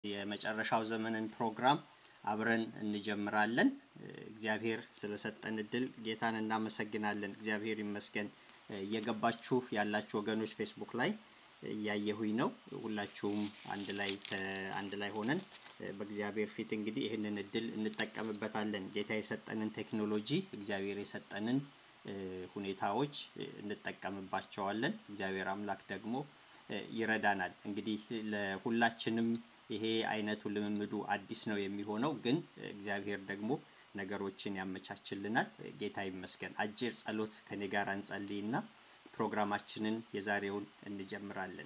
የመጨረሻው ዘመንን ፕሮግራም አብረን እንጀምራለን። እግዚአብሔር ስለሰጠን እድል ጌታን እናመሰግናለን። እግዚአብሔር ይመስገን። እየገባችሁ ያላችሁ ወገኖች ፌስቡክ ላይ እያየሁኝ ነው። ሁላችሁም አንድ ላይ አንድ ላይ ሆነን በእግዚአብሔር ፊት እንግዲህ ይህንን እድል እንጠቀምበታለን። ጌታ የሰጠንን ቴክኖሎጂ እግዚአብሔር የሰጠንን ሁኔታዎች እንጠቀምባቸዋለን። እግዚአብሔር አምላክ ደግሞ ይረዳናል። እንግዲህ ለሁላችንም ይሄ አይነቱ ልምምዱ አዲስ ነው የሚሆነው፣ ግን እግዚአብሔር ደግሞ ነገሮችን ያመቻችልናል። ጌታ ይመስገን። አጭር ጸሎት ከኔ ጋር እንጸልይና ፕሮግራማችንን የዛሬውን እንጀምራለን።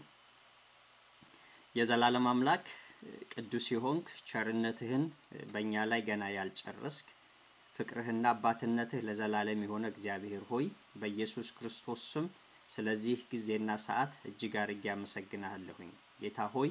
የዘላለም አምላክ ቅዱስ የሆንክ ቸርነትህን በእኛ ላይ ገና ያልጨረስክ ፍቅርህና አባትነትህ ለዘላለም የሆነ እግዚአብሔር ሆይ በኢየሱስ ክርስቶስ ስም ስለዚህ ጊዜና ሰዓት እጅግ አርጌ አመሰግናለሁኝ። ጌታ ሆይ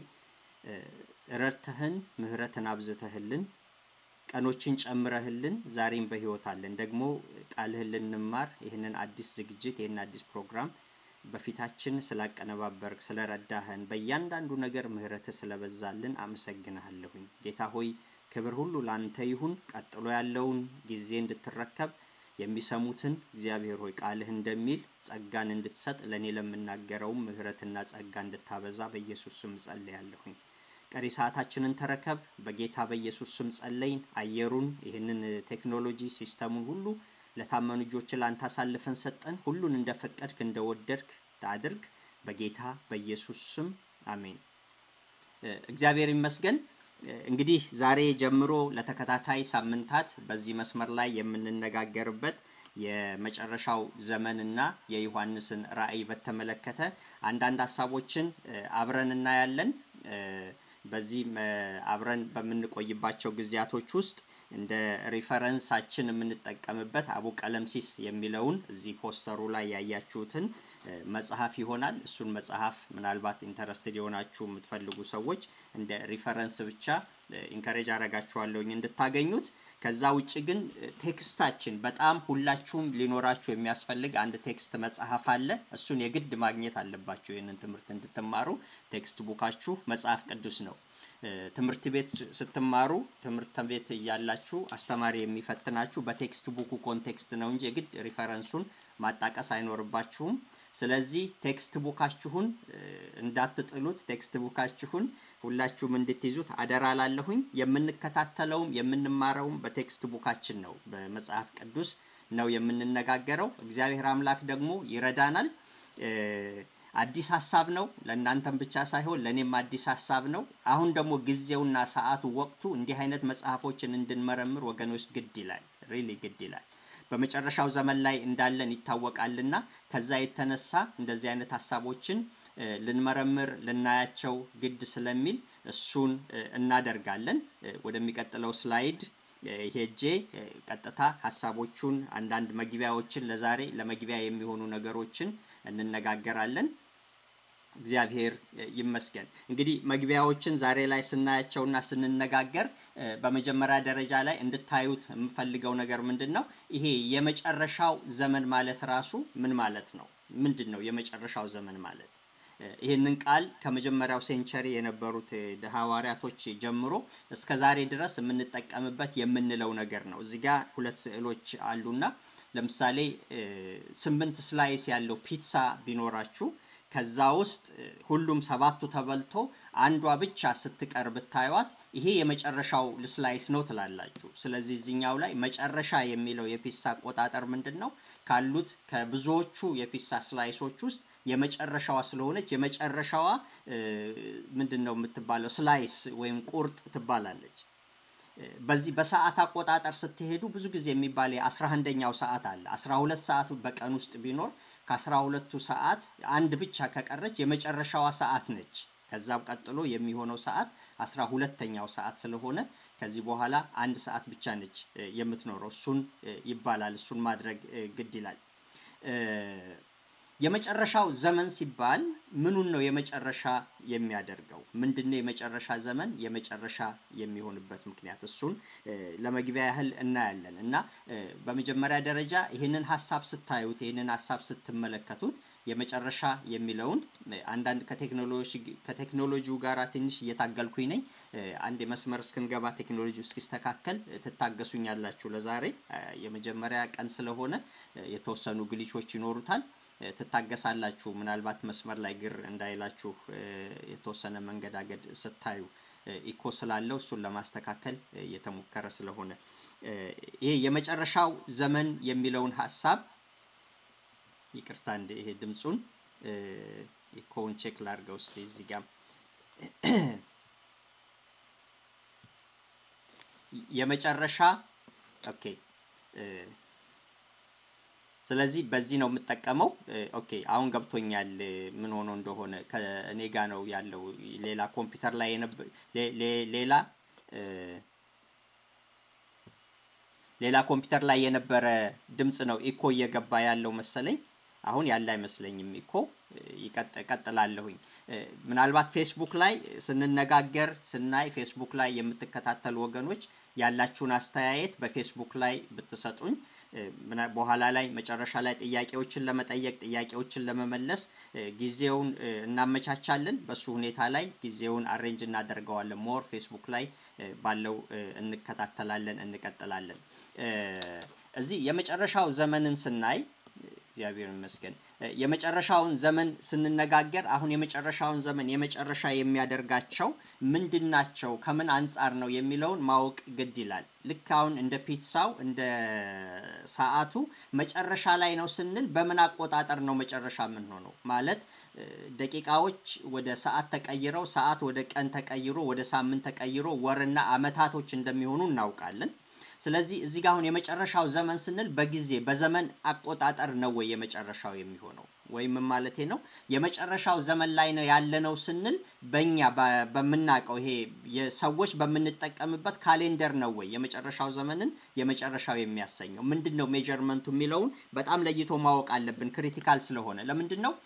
ረድተህን ምሕረትን አብዝተህልን ቀኖችን ጨምረህልን ዛሬም በሕይወት አለን። ደግሞ ቃልህን ልንማር ይህንን አዲስ ዝግጅት ይህን አዲስ ፕሮግራም በፊታችን ስላቀነባበርክ ስለረዳህን በእያንዳንዱ ነገር ምሕረትህ ስለበዛልን አመሰግንሃለሁኝ። ጌታ ሆይ ክብር ሁሉ ላንተ ይሁን። ቀጥሎ ያለውን ጊዜ እንድትረከብ የሚሰሙትን እግዚአብሔር ሆይ ቃልህ እንደሚል ጸጋን እንድትሰጥ ለእኔ ለምናገረውም ምሕረትና ጸጋ እንድታበዛ በኢየሱስ ስም ጸልያለሁኝ። ቀሪ ሰዓታችንን ተረከብ። በጌታ በኢየሱስ ስም ጸለይን። አየሩን፣ ይህንን ቴክኖሎጂ ሲስተሙን ሁሉ ለታመኑ እጆች ለአንተ አሳልፈን ሰጠን። ሁሉን እንደፈቀድክ እንደወደድክ ታድርግ። በጌታ በኢየሱስ ስም አሜን። እግዚአብሔር ይመስገን። እንግዲህ ዛሬ ጀምሮ ለተከታታይ ሳምንታት በዚህ መስመር ላይ የምንነጋገርበት የመጨረሻው ዘመንና የዮሐንስን ራእይ በተመለከተ አንዳንድ ሀሳቦችን አብረን እናያለን። በዚህ አብረን በምንቆይባቸው ጊዜያቶች ውስጥ እንደ ሪፈረንሳችን የምንጠቀምበት አቡ ቀለምሲስ የሚለውን እዚህ ፖስተሩ ላይ ያያችሁትን መጽሐፍ ይሆናል። እሱን መጽሐፍ ምናልባት ኢንተረስትድ የሆናችሁ የምትፈልጉ ሰዎች እንደ ሪፈረንስ ብቻ ኢንከሬጅ አረጋችኋለሁኝ እንድታገኙት። ከዛ ውጭ ግን ቴክስታችን በጣም ሁላችሁም ሊኖራችሁ የሚያስፈልግ አንድ ቴክስት መጽሐፍ አለ። እሱን የግድ ማግኘት አለባችሁ። ይህንን ትምህርት እንድትማሩ ቴክስት ቡካችሁ መጽሐፍ ቅዱስ ነው። ትምህርት ቤት ስትማሩ ትምህርት ቤት እያላችሁ አስተማሪ የሚፈትናችሁ በቴክስት ቡኩ ኮንቴክስት ነው እንጂ የግድ ሪፈረንሱን ማጣቀስ አይኖርባችሁም። ስለዚህ ቴክስት ቡካችሁን እንዳትጥሉት፣ ቴክስት ቡካችሁን ሁላችሁም እንድትይዙት አደራ ላለሁኝ። የምንከታተለውም የምንማረውም በቴክስት ቡካችን ነው፣ በመጽሐፍ ቅዱስ ነው የምንነጋገረው። እግዚአብሔር አምላክ ደግሞ ይረዳናል። አዲስ ሀሳብ ነው። ለእናንተም ብቻ ሳይሆን ለእኔም አዲስ ሀሳብ ነው። አሁን ደግሞ ጊዜውና ሰዓቱ ወቅቱ እንዲህ አይነት መጽሐፎችን እንድንመረምር ወገኖች ግድ ይላል። ሪሊ ግድ ይላል። በመጨረሻው ዘመን ላይ እንዳለን ይታወቃልና ከዛ የተነሳ እንደዚህ አይነት ሀሳቦችን ልንመረምር ልናያቸው ግድ ስለሚል እሱን እናደርጋለን። ወደሚቀጥለው ስላይድ ሄጄ ቀጥታ ሀሳቦቹን አንዳንድ መግቢያዎችን ለዛሬ ለመግቢያ የሚሆኑ ነገሮችን እንነጋገራለን። እግዚአብሔር ይመስገን። እንግዲህ መግቢያዎችን ዛሬ ላይ ስናያቸውና ስንነጋገር በመጀመሪያ ደረጃ ላይ እንድታዩት የምፈልገው ነገር ምንድን ነው? ይሄ የመጨረሻው ዘመን ማለት ራሱ ምን ማለት ነው? ምንድን ነው የመጨረሻው ዘመን ማለት? ይህንን ቃል ከመጀመሪያው ሴንቸሪ የነበሩት ሐዋርያቶች ጀምሮ እስከ ዛሬ ድረስ የምንጠቀምበት የምንለው ነገር ነው። እዚህ ጋ ሁለት ስዕሎች አሉና ለምሳሌ ስምንት ስላይስ ያለው ፒትሳ ቢኖራችሁ ከዛ ውስጥ ሁሉም ሰባቱ ተበልቶ አንዷ ብቻ ስትቀር ብታዩት ይሄ የመጨረሻው ስላይስ ነው ትላላችሁ። ስለዚህ እዚኛው ላይ መጨረሻ የሚለው የፒሳ አቆጣጠር ምንድን ነው? ካሉት ከብዙዎቹ የፒሳ ስላይሶች ውስጥ የመጨረሻዋ ስለሆነች የመጨረሻዋ ምንድን ነው የምትባለው? ስላይስ ወይም ቁርጥ ትባላለች። በዚህ በሰዓት አቆጣጠር ስትሄዱ ብዙ ጊዜ የሚባል የአስራ አንደኛው ሰዓት አለ። አስራ ሁለት ሰዓቱ በቀን ውስጥ ቢኖር ከአስራ ሁለቱ ሰዓት አንድ ብቻ ከቀረች የመጨረሻዋ ሰዓት ነች። ከዛም ቀጥሎ የሚሆነው ሰዓት አስራ ሁለተኛው ሰዓት ስለሆነ ከዚህ በኋላ አንድ ሰዓት ብቻ ነች የምትኖረው። እሱን ይባላል። እሱን ማድረግ ግድ ይላል። የመጨረሻው ዘመን ሲባል ምኑን ነው የመጨረሻ የሚያደርገው? ምንድነው የመጨረሻ ዘመን የመጨረሻ የሚሆንበት ምክንያት? እሱን ለመግቢያ ያህል እናያለን እና በመጀመሪያ ደረጃ ይህንን ሀሳብ ስታዩት፣ ይህንን ሀሳብ ስትመለከቱት የመጨረሻ የሚለውን አንዳንድ ከቴክኖሎጂው ጋር ትንሽ እየታገልኩኝ ነኝ። አንድ የመስመር እስክንገባ ቴክኖሎጂ እስኪስተካከል ትታገሱኛላችሁ። ለዛሬ የመጀመሪያ ቀን ስለሆነ የተወሰኑ ግሊቾች ይኖሩታል። ትታገሳላችሁ። ምናልባት መስመር ላይ ግር እንዳይላችሁ የተወሰነ መንገዳገድ ስታዩ ኢኮ ስላለው እሱን ለማስተካከል እየተሞከረ ስለሆነ ይሄ የመጨረሻው ዘመን የሚለውን ሀሳብ ይቅርታ እንደ ይሄ ድምፁን ኢኮውን ቼክ ላድርገው እስኪ እዚህ ጋር የመጨረሻ ኦኬ ስለዚህ በዚህ ነው የምጠቀመው። ኦኬ አሁን ገብቶኛል ምን ሆኖ እንደሆነ ከእኔ ጋ ነው ያለው። ሌላ ኮምፒውተር ላይ ሌላ ሌላ ኮምፒውተር ላይ የነበረ ድምፅ ነው ኢኮ እየገባ ያለው መሰለኝ። አሁን ያለ አይመስለኝም። ኢኮ ይቀጥላለሁኝ። ምናልባት ፌስቡክ ላይ ስንነጋገር ስናይ ፌስቡክ ላይ የምትከታተሉ ወገኖች ያላችሁን አስተያየት በፌስቡክ ላይ ብትሰጡኝ በኋላ ላይ መጨረሻ ላይ ጥያቄዎችን ለመጠየቅ ጥያቄዎችን ለመመለስ ጊዜውን እናመቻቻለን። በሱ ሁኔታ ላይ ጊዜውን አሬንጅ እናደርገዋለን። ሞር ፌስቡክ ላይ ባለው እንከታተላለን፣ እንቀጥላለን። እዚህ የመጨረሻው ዘመንን ስናይ እግዚአብሔር ይመስገን የመጨረሻውን ዘመን ስንነጋገር አሁን የመጨረሻውን ዘመን የመጨረሻ የሚያደርጋቸው ምንድን ናቸው? ከምን አንጻር ነው የሚለውን ማወቅ ግድ ይላል። ልክ አሁን እንደ ፒትሳው እንደ ሰዓቱ መጨረሻ ላይ ነው ስንል በምን አቆጣጠር ነው መጨረሻ የምንሆነው? ማለት ደቂቃዎች ወደ ሰዓት ተቀይረው ሰዓት ወደ ቀን ተቀይሮ ወደ ሳምንት ተቀይሮ ወርና አመታቶች እንደሚሆኑ እናውቃለን። ስለዚህ እዚህ ጋር አሁን የመጨረሻው ዘመን ስንል በጊዜ በዘመን አቆጣጠር ነው ወይ የመጨረሻው የሚሆነው ወይም ማለቴ ነው የመጨረሻው ዘመን ላይ ነው ያለነው ስንል በእኛ በምናውቀው ይሄ የሰዎች በምንጠቀምበት ካሌንደር ነው ወይ የመጨረሻው ዘመንን የመጨረሻው የሚያሰኘው ምንድን ነው ሜጀርመንቱ የሚለውን በጣም ለይቶ ማወቅ አለብን ክሪቲካል ስለሆነ ለምንድን ነው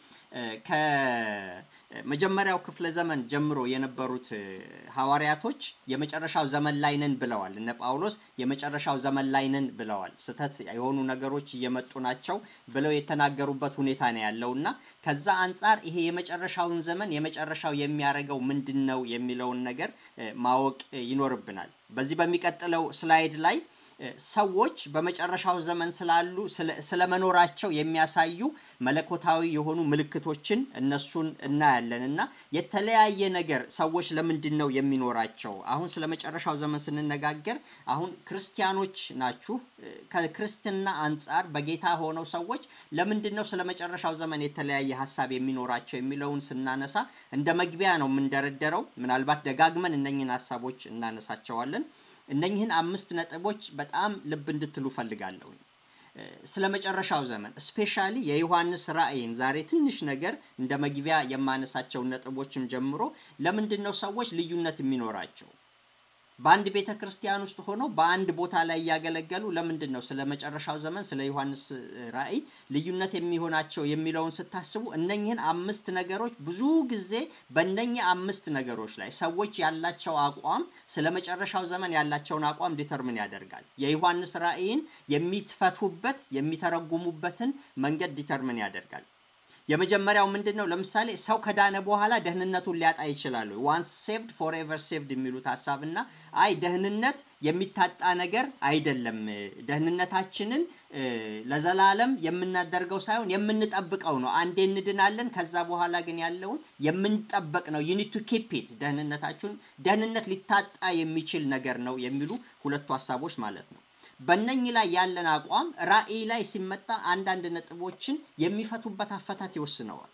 ከመጀመሪያው ክፍለ ዘመን ጀምሮ የነበሩት ሐዋርያቶች የመጨረሻው ዘመን ላይ ነን ብለዋል። እነ ጳውሎስ የመጨረሻው ዘመን ላይ ነን ብለዋል። ስህተት የሆኑ ነገሮች እየመጡ ናቸው ብለው የተናገሩበት ሁኔታ ነው ያለው እና ከዛ አንጻር ይሄ የመጨረሻውን ዘመን የመጨረሻው የሚያደርገው ምንድን ነው የሚለውን ነገር ማወቅ ይኖርብናል። በዚህ በሚቀጥለው ስላይድ ላይ ሰዎች በመጨረሻው ዘመን ስላሉ ስለመኖራቸው የሚያሳዩ መለኮታዊ የሆኑ ምልክቶችን እነሱን እናያለን እና የተለያየ ነገር ሰዎች ለምንድን ነው የሚኖራቸው? አሁን ስለ መጨረሻው ዘመን ስንነጋገር አሁን ክርስቲያኖች ናችሁ። ከክርስትና አንጻር በጌታ ሆነው ሰዎች ለምንድን ነው ስለ መጨረሻው ዘመን የተለያየ ሀሳብ የሚኖራቸው የሚለውን ስናነሳ እንደ መግቢያ ነው የምንደረደረው። ምናልባት ደጋግመን እነኝን ሀሳቦች እናነሳቸዋለን። እነኝህን አምስት ነጥቦች በጣም ልብ እንድትሉ ፈልጋለሁ። ስለ መጨረሻው ዘመን ስፔሻሊ የዮሐንስ ራእይን ዛሬ ትንሽ ነገር እንደ መግቢያ የማነሳቸውን ነጥቦችም ጀምሮ ለምንድን ነው ሰዎች ልዩነት የሚኖራቸው? በአንድ ቤተ ክርስቲያን ውስጥ ሆነው በአንድ ቦታ ላይ እያገለገሉ ለምንድን ነው ስለ መጨረሻው ዘመን ስለ ዮሐንስ ራእይ ልዩነት የሚሆናቸው የሚለውን ስታስቡ እነኝህን አምስት ነገሮች ብዙ ጊዜ በእነኝህ አምስት ነገሮች ላይ ሰዎች ያላቸው አቋም ስለ መጨረሻው ዘመን ያላቸውን አቋም ዲተርምን ያደርጋል። የዮሐንስ ራእይን የሚፈቱበት የሚተረጉሙበትን መንገድ ዲተርምን ያደርጋል። የመጀመሪያው ምንድን ነው? ለምሳሌ ሰው ከዳነ በኋላ ደህንነቱን ሊያጣ ይችላሉ። ዋንስ ሴቭድ ፎርኤቨር ሴቭድ የሚሉት ሀሳብ እና አይ ደህንነት የሚታጣ ነገር አይደለም። ደህንነታችንን ለዘላለም የምናደርገው ሳይሆን የምንጠብቀው ነው። አንዴ እንድናለን። ከዛ በኋላ ግን ያለውን የምንጠበቅ ነው። ዩኒት ቱ ኪፕ ኢት ደህንነታችሁን ደህንነት ሊታጣ የሚችል ነገር ነው የሚሉ ሁለቱ ሀሳቦች ማለት ነው። በእነኝህ ላይ ያለን አቋም ራእይ ላይ ሲመጣ አንዳንድ ነጥቦችን የሚፈቱበት አፈታት ይወስነዋል።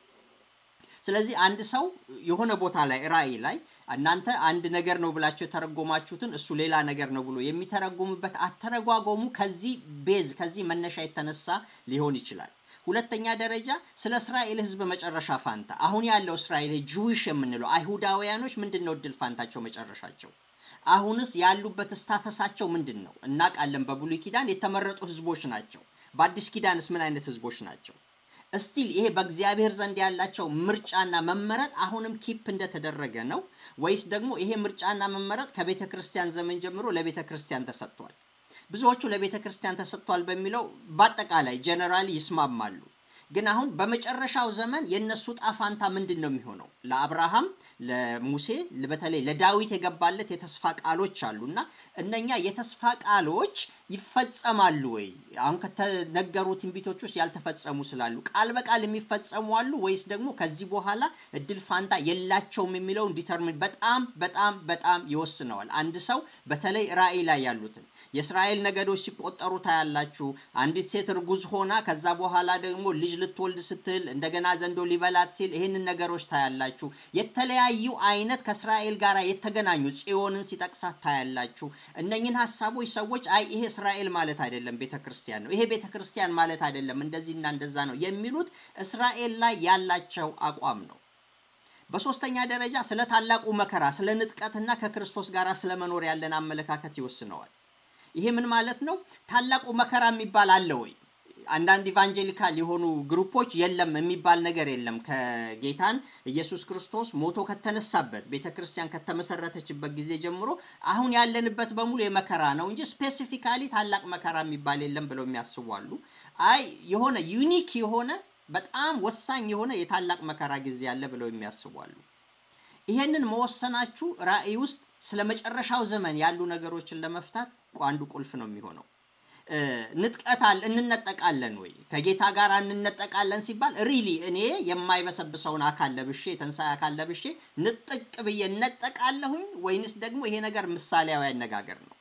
ስለዚህ አንድ ሰው የሆነ ቦታ ላይ ራእይ ላይ እናንተ አንድ ነገር ነው ብላችሁ የተረጎማችሁትን እሱ ሌላ ነገር ነው ብሎ የሚተረጉምበት አተረጓጎሙ ከዚህ ቤዝ ከዚህ መነሻ የተነሳ ሊሆን ይችላል። ሁለተኛ ደረጃ ስለ እስራኤል ሕዝብ መጨረሻ ፋንታ አሁን ያለው እስራኤል ጁዊሽ የምንለው አይሁዳውያኖች ምንድን ነው እድል ፋንታቸው መጨረሻቸው? አሁንስ ያሉበት ስታተሳቸው ምንድን ነው? እናውቃለን። በብሉይ ኪዳን የተመረጡ ህዝቦች ናቸው። በአዲስ ኪዳንስ ምን አይነት ህዝቦች ናቸው? እስቲል ይሄ በእግዚአብሔር ዘንድ ያላቸው ምርጫና መመረጥ አሁንም ኪፕ እንደተደረገ ነው ወይስ ደግሞ ይሄ ምርጫና መመረጥ ከቤተ ክርስቲያን ዘመን ጀምሮ ለቤተ ክርስቲያን ተሰጥቷል? ብዙዎቹ ለቤተ ክርስቲያን ተሰጥቷል በሚለው በአጠቃላይ ጀነራሊ ይስማማሉ። ግን አሁን በመጨረሻው ዘመን የእነሱ ጣፋንታ ምንድን ነው የሚሆነው? ለአብርሃም ለሙሴ በተለይ ለዳዊት የገባለት የተስፋ ቃሎች አሉ እና እነኛ የተስፋ ቃሎች ይፈጸማሉ ወይ? አሁን ከተነገሩ ትንቢቶች ውስጥ ያልተፈጸሙ ስላሉ ቃል በቃል የሚፈጸሙ አሉ ወይስ ደግሞ ከዚህ በኋላ እድል ፋንታ የላቸውም የሚለውን ዲተርሚን በጣም በጣም በጣም ይወስነዋል። አንድ ሰው በተለይ ራእይ ላይ ያሉትን የእስራኤል ነገዶች ሲቆጠሩ ታያላችሁ። አንዲት ሴት እርጉዝ ሆና ከዛ በኋላ ደግሞ ልጅ ልትወልድ ስትል እንደገና ዘንዶ ሊበላት ሲል ይህንን ነገሮች ታያላችሁ። የተለያዩ አይነት ከእስራኤል ጋር የተገናኙ ጽዮንን ሲጠቅሳት ታያላችሁ። እነኝን ሀሳቦች ሰዎች አይ ይሄ እስራኤል ማለት አይደለም ቤተ ክርስቲያን ነው፣ ይሄ ቤተ ክርስቲያን ማለት አይደለም እንደዚህና እንደዛ ነው የሚሉት እስራኤል ላይ ያላቸው አቋም ነው። በሶስተኛ ደረጃ ስለ ታላቁ መከራ፣ ስለ ንጥቀትና ከክርስቶስ ጋር ስለ መኖር ያለን አመለካከት ይወስነዋል። ይሄ ምን ማለት ነው? ታላቁ መከራ የሚባል አለ ወይ? አንዳንድ ኢቫንጀሊካል የሆኑ ግሩፖች የለም የሚባል ነገር የለም። ከጌታን ኢየሱስ ክርስቶስ ሞቶ ከተነሳበት ቤተ ክርስቲያን ከተመሰረተችበት ጊዜ ጀምሮ አሁን ያለንበት በሙሉ የመከራ ነው እንጂ ስፔሲፊካሊ ታላቅ መከራ የሚባል የለም ብለው የሚያስቡ አሉ። አይ የሆነ ዩኒክ የሆነ በጣም ወሳኝ የሆነ የታላቅ መከራ ጊዜ አለ ብለው የሚያስቡ አሉ። ይሄንን መወሰናችሁ ራእይ ውስጥ ስለ መጨረሻው ዘመን ያሉ ነገሮችን ለመፍታት አንዱ ቁልፍ ነው የሚሆነው። ንጥቀታል እንነጠቃለን ወይ ከጌታ ጋር እንነጠቃለን ሲባል ሪሊ እኔ የማይበሰብሰውን አካል ለብሼ የተንሳይ አካል ለብሼ ንጥቅ ብዬ እነጠቃለሁኝ ወይንስ ደግሞ ይሄ ነገር ምሳሌያዊ አነጋገር ነው?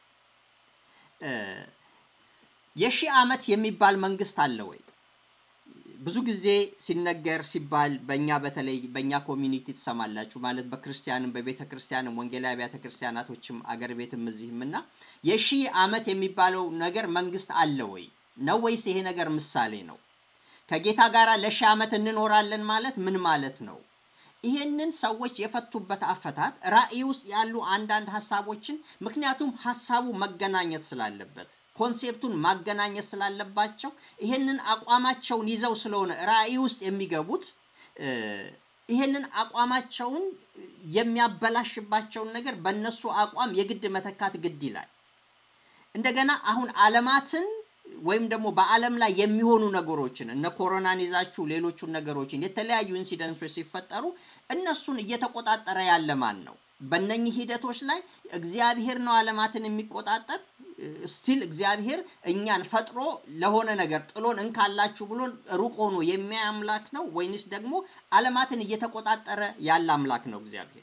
የሺህ ዓመት የሚባል መንግስት አለ ወይ? ብዙ ጊዜ ሲነገር ሲባል በእኛ በተለይ በእኛ ኮሚኒቲ ትሰማላችሁ ማለት በክርስቲያንም በቤተ ክርስቲያንም ወንጌላዊ አብያተ ክርስቲያናቶችም አገር ቤትም እዚህም እና የሺህ ዓመት የሚባለው ነገር መንግስት አለ ወይ ነው ወይስ ይሄ ነገር ምሳሌ ነው? ከጌታ ጋር ለሺህ ዓመት እንኖራለን ማለት ምን ማለት ነው? ይሄንን ሰዎች የፈቱበት አፈታት ራእይ ውስጥ ያሉ አንዳንድ ሀሳቦችን ምክንያቱም ሀሳቡ መገናኘት ስላለበት ኮንሴፕቱን ማገናኘት ስላለባቸው ይሄንን አቋማቸውን ይዘው ስለሆነ ራእይ ውስጥ የሚገቡት ይሄንን አቋማቸውን የሚያበላሽባቸውን ነገር በእነሱ አቋም የግድ መተካት ግድ ይላል። እንደገና አሁን ዓለማትን ወይም ደግሞ በዓለም ላይ የሚሆኑ ነገሮችን እነ ኮሮናን ይዛችሁ ሌሎቹን ነገሮችን የተለያዩ ኢንሲደንሶች ሲፈጠሩ እነሱን እየተቆጣጠረ ያለ ማን ነው? በእነኚህ ሂደቶች ላይ እግዚአብሔር ነው ዓለማትን የሚቆጣጠር ስቲል እግዚአብሔር እኛን ፈጥሮ ለሆነ ነገር ጥሎን እንካላችሁ ብሎን ሩቅ ሆኖ የሚያይ አምላክ ነው ወይንስ ደግሞ ዓለማትን እየተቆጣጠረ ያለ አምላክ ነው እግዚአብሔር?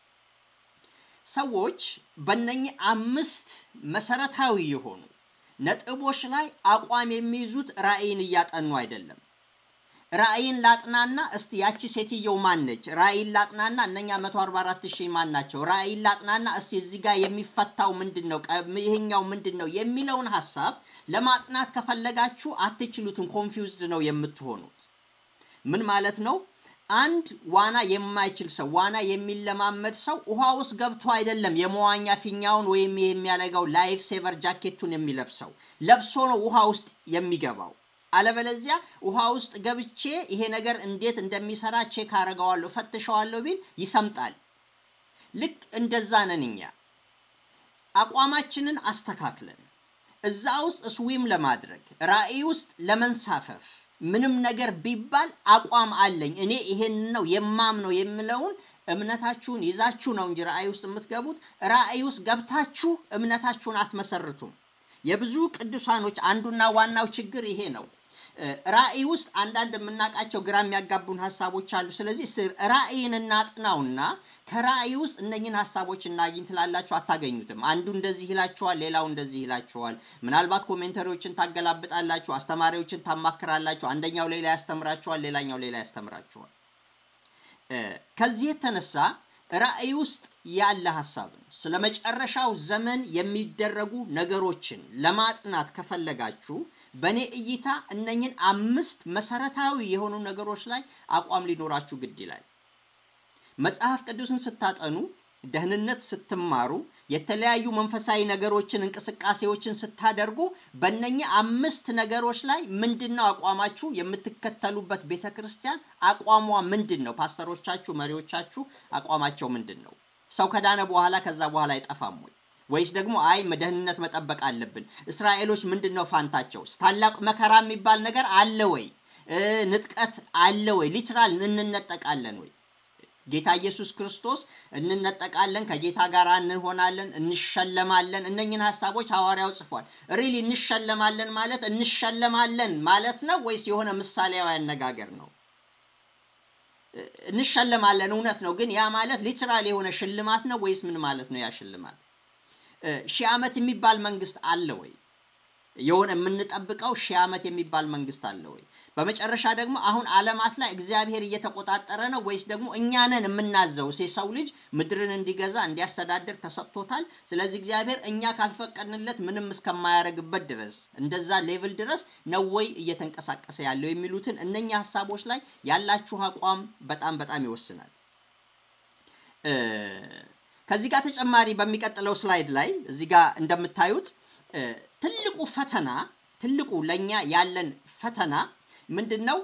ሰዎች በእነኚህ አምስት መሰረታዊ የሆኑ ነጥቦች ላይ አቋም የሚይዙት ራእይን እያጠኑ አይደለም። ራእይን ላጥናና እስቲ ያቺ ሴትየው ማን ነች? ራእይን ላጥናና እነኛ 144 ሺህ ማን ናቸው? ራእይን ላጥናና እስቲ እዚህ ጋር የሚፈታው ምንድን ነው? ይሄኛው ምንድን ነው የሚለውን ሀሳብ ለማጥናት ከፈለጋችሁ አትችሉትም። ኮንፊውዝድ ነው የምትሆኑት። ምን ማለት ነው? አንድ ዋና የማይችል ሰው ዋና የሚለማመድ ሰው ውሃ ውስጥ ገብቶ አይደለም የመዋኛ ፊኛውን ወይም የሚያደርገው ላይፍ ሴቨር ጃኬቱን የሚለብሰው ለብሶ ነው ውሃ ውስጥ የሚገባው። አለበለዚያ ውሃ ውስጥ ገብቼ ይሄ ነገር እንዴት እንደሚሰራ ቼክ አረገዋለሁ ፈትሸዋለሁ ቢል ይሰምጣል። ልክ እንደዛ ነን እኛ። አቋማችንን አስተካክለን እዛ ውስጥ ስዊም ለማድረግ ራእይ ውስጥ ለመንሳፈፍ ምንም ነገር ቢባል አቋም አለኝ እኔ ይሄን ነው የማምነው የምለውን እምነታችሁን ይዛችሁ ነው እንጂ ራእይ ውስጥ የምትገቡት። ራእይ ውስጥ ገብታችሁ እምነታችሁን አትመሰርቱም። የብዙ ቅዱሳኖች አንዱና ዋናው ችግር ይሄ ነው። ራእይ ውስጥ አንዳንድ የምናውቃቸው ግራ የሚያጋቡን ሀሳቦች አሉ። ስለዚህ ራእይን እናጥናውና ከራእይ ውስጥ እነኝን ሀሳቦች እናግኝ ትላላችሁ፣ አታገኙትም። አንዱ እንደዚህ ይላችኋል፣ ሌላው እንደዚህ ይላችኋል። ምናልባት ኮሜንተሪዎችን ታገላብጣላችሁ፣ አስተማሪዎችን ታማክራላችሁ። አንደኛው ሌላ ያስተምራችኋል፣ ሌላኛው ሌላ ያስተምራችኋል። ከዚህ የተነሳ ራእይ ውስጥ ያለ ሀሳብን ስለ መጨረሻው ዘመን የሚደረጉ ነገሮችን ለማጥናት ከፈለጋችሁ በእኔ እይታ እነኝን አምስት መሰረታዊ የሆኑ ነገሮች ላይ አቋም ሊኖራችሁ ግድ ይላል። መጽሐፍ ቅዱስን ስታጠኑ፣ ደህንነት ስትማሩ፣ የተለያዩ መንፈሳዊ ነገሮችን እንቅስቃሴዎችን ስታደርጉ በእነኚህ አምስት ነገሮች ላይ ምንድን ነው አቋማችሁ? የምትከተሉበት ቤተ ክርስቲያን አቋሟ ምንድን ነው? ፓስተሮቻችሁ፣ መሪዎቻችሁ አቋማቸው ምንድን ነው? ሰው ከዳነ በኋላ ከዛ በኋላ አይጠፋም ወይ? ወይስ ደግሞ አይ ደህንነት መጠበቅ አለብን? እስራኤሎች ምንድን ነው ፋንታቸው? ታላቅ መከራ የሚባል ነገር አለ ወይ? ንጥቀት አለ ወይ? ሊትራል እንነጠቃለን ወይ? ጌታ ኢየሱስ ክርስቶስ እንነጠቃለን፣ ከጌታ ጋር እንሆናለን፣ እንሸለማለን። እነኝን ሀሳቦች ሐዋርያው ጽፏል። ሪሊ እንሸለማለን ማለት እንሸለማለን ማለት ነው ወይስ የሆነ ምሳሌያዊ አነጋገር ነው? እንሸለማለን እውነት ነው፣ ግን ያ ማለት ሊትራል የሆነ ሽልማት ነው ወይስ ምን ማለት ነው? ያ ሽልማት ሺህ ዓመት የሚባል መንግስት አለ ወይ? የሆነ የምንጠብቀው ሺህ ዓመት የሚባል መንግስት አለ ወይ? በመጨረሻ ደግሞ አሁን ዓለማት ላይ እግዚአብሔር እየተቆጣጠረ ነው ወይስ ደግሞ እኛ ነን የምናዘው? የሰው ልጅ ምድርን እንዲገዛ እንዲያስተዳድር ተሰጥቶታል። ስለዚህ እግዚአብሔር እኛ ካልፈቀድንለት ምንም እስከማያደርግበት ድረስ እንደዛ ሌቭል ድረስ ነው ወይ እየተንቀሳቀሰ ያለው የሚሉትን እነኛ ሀሳቦች ላይ ያላችሁ አቋም በጣም በጣም ይወስናል። ከዚህ ጋር ተጨማሪ በሚቀጥለው ስላይድ ላይ እዚህ ጋር እንደምታዩት ትልቁ ፈተና ትልቁ ለእኛ ያለን ፈተና ምንድን ነው?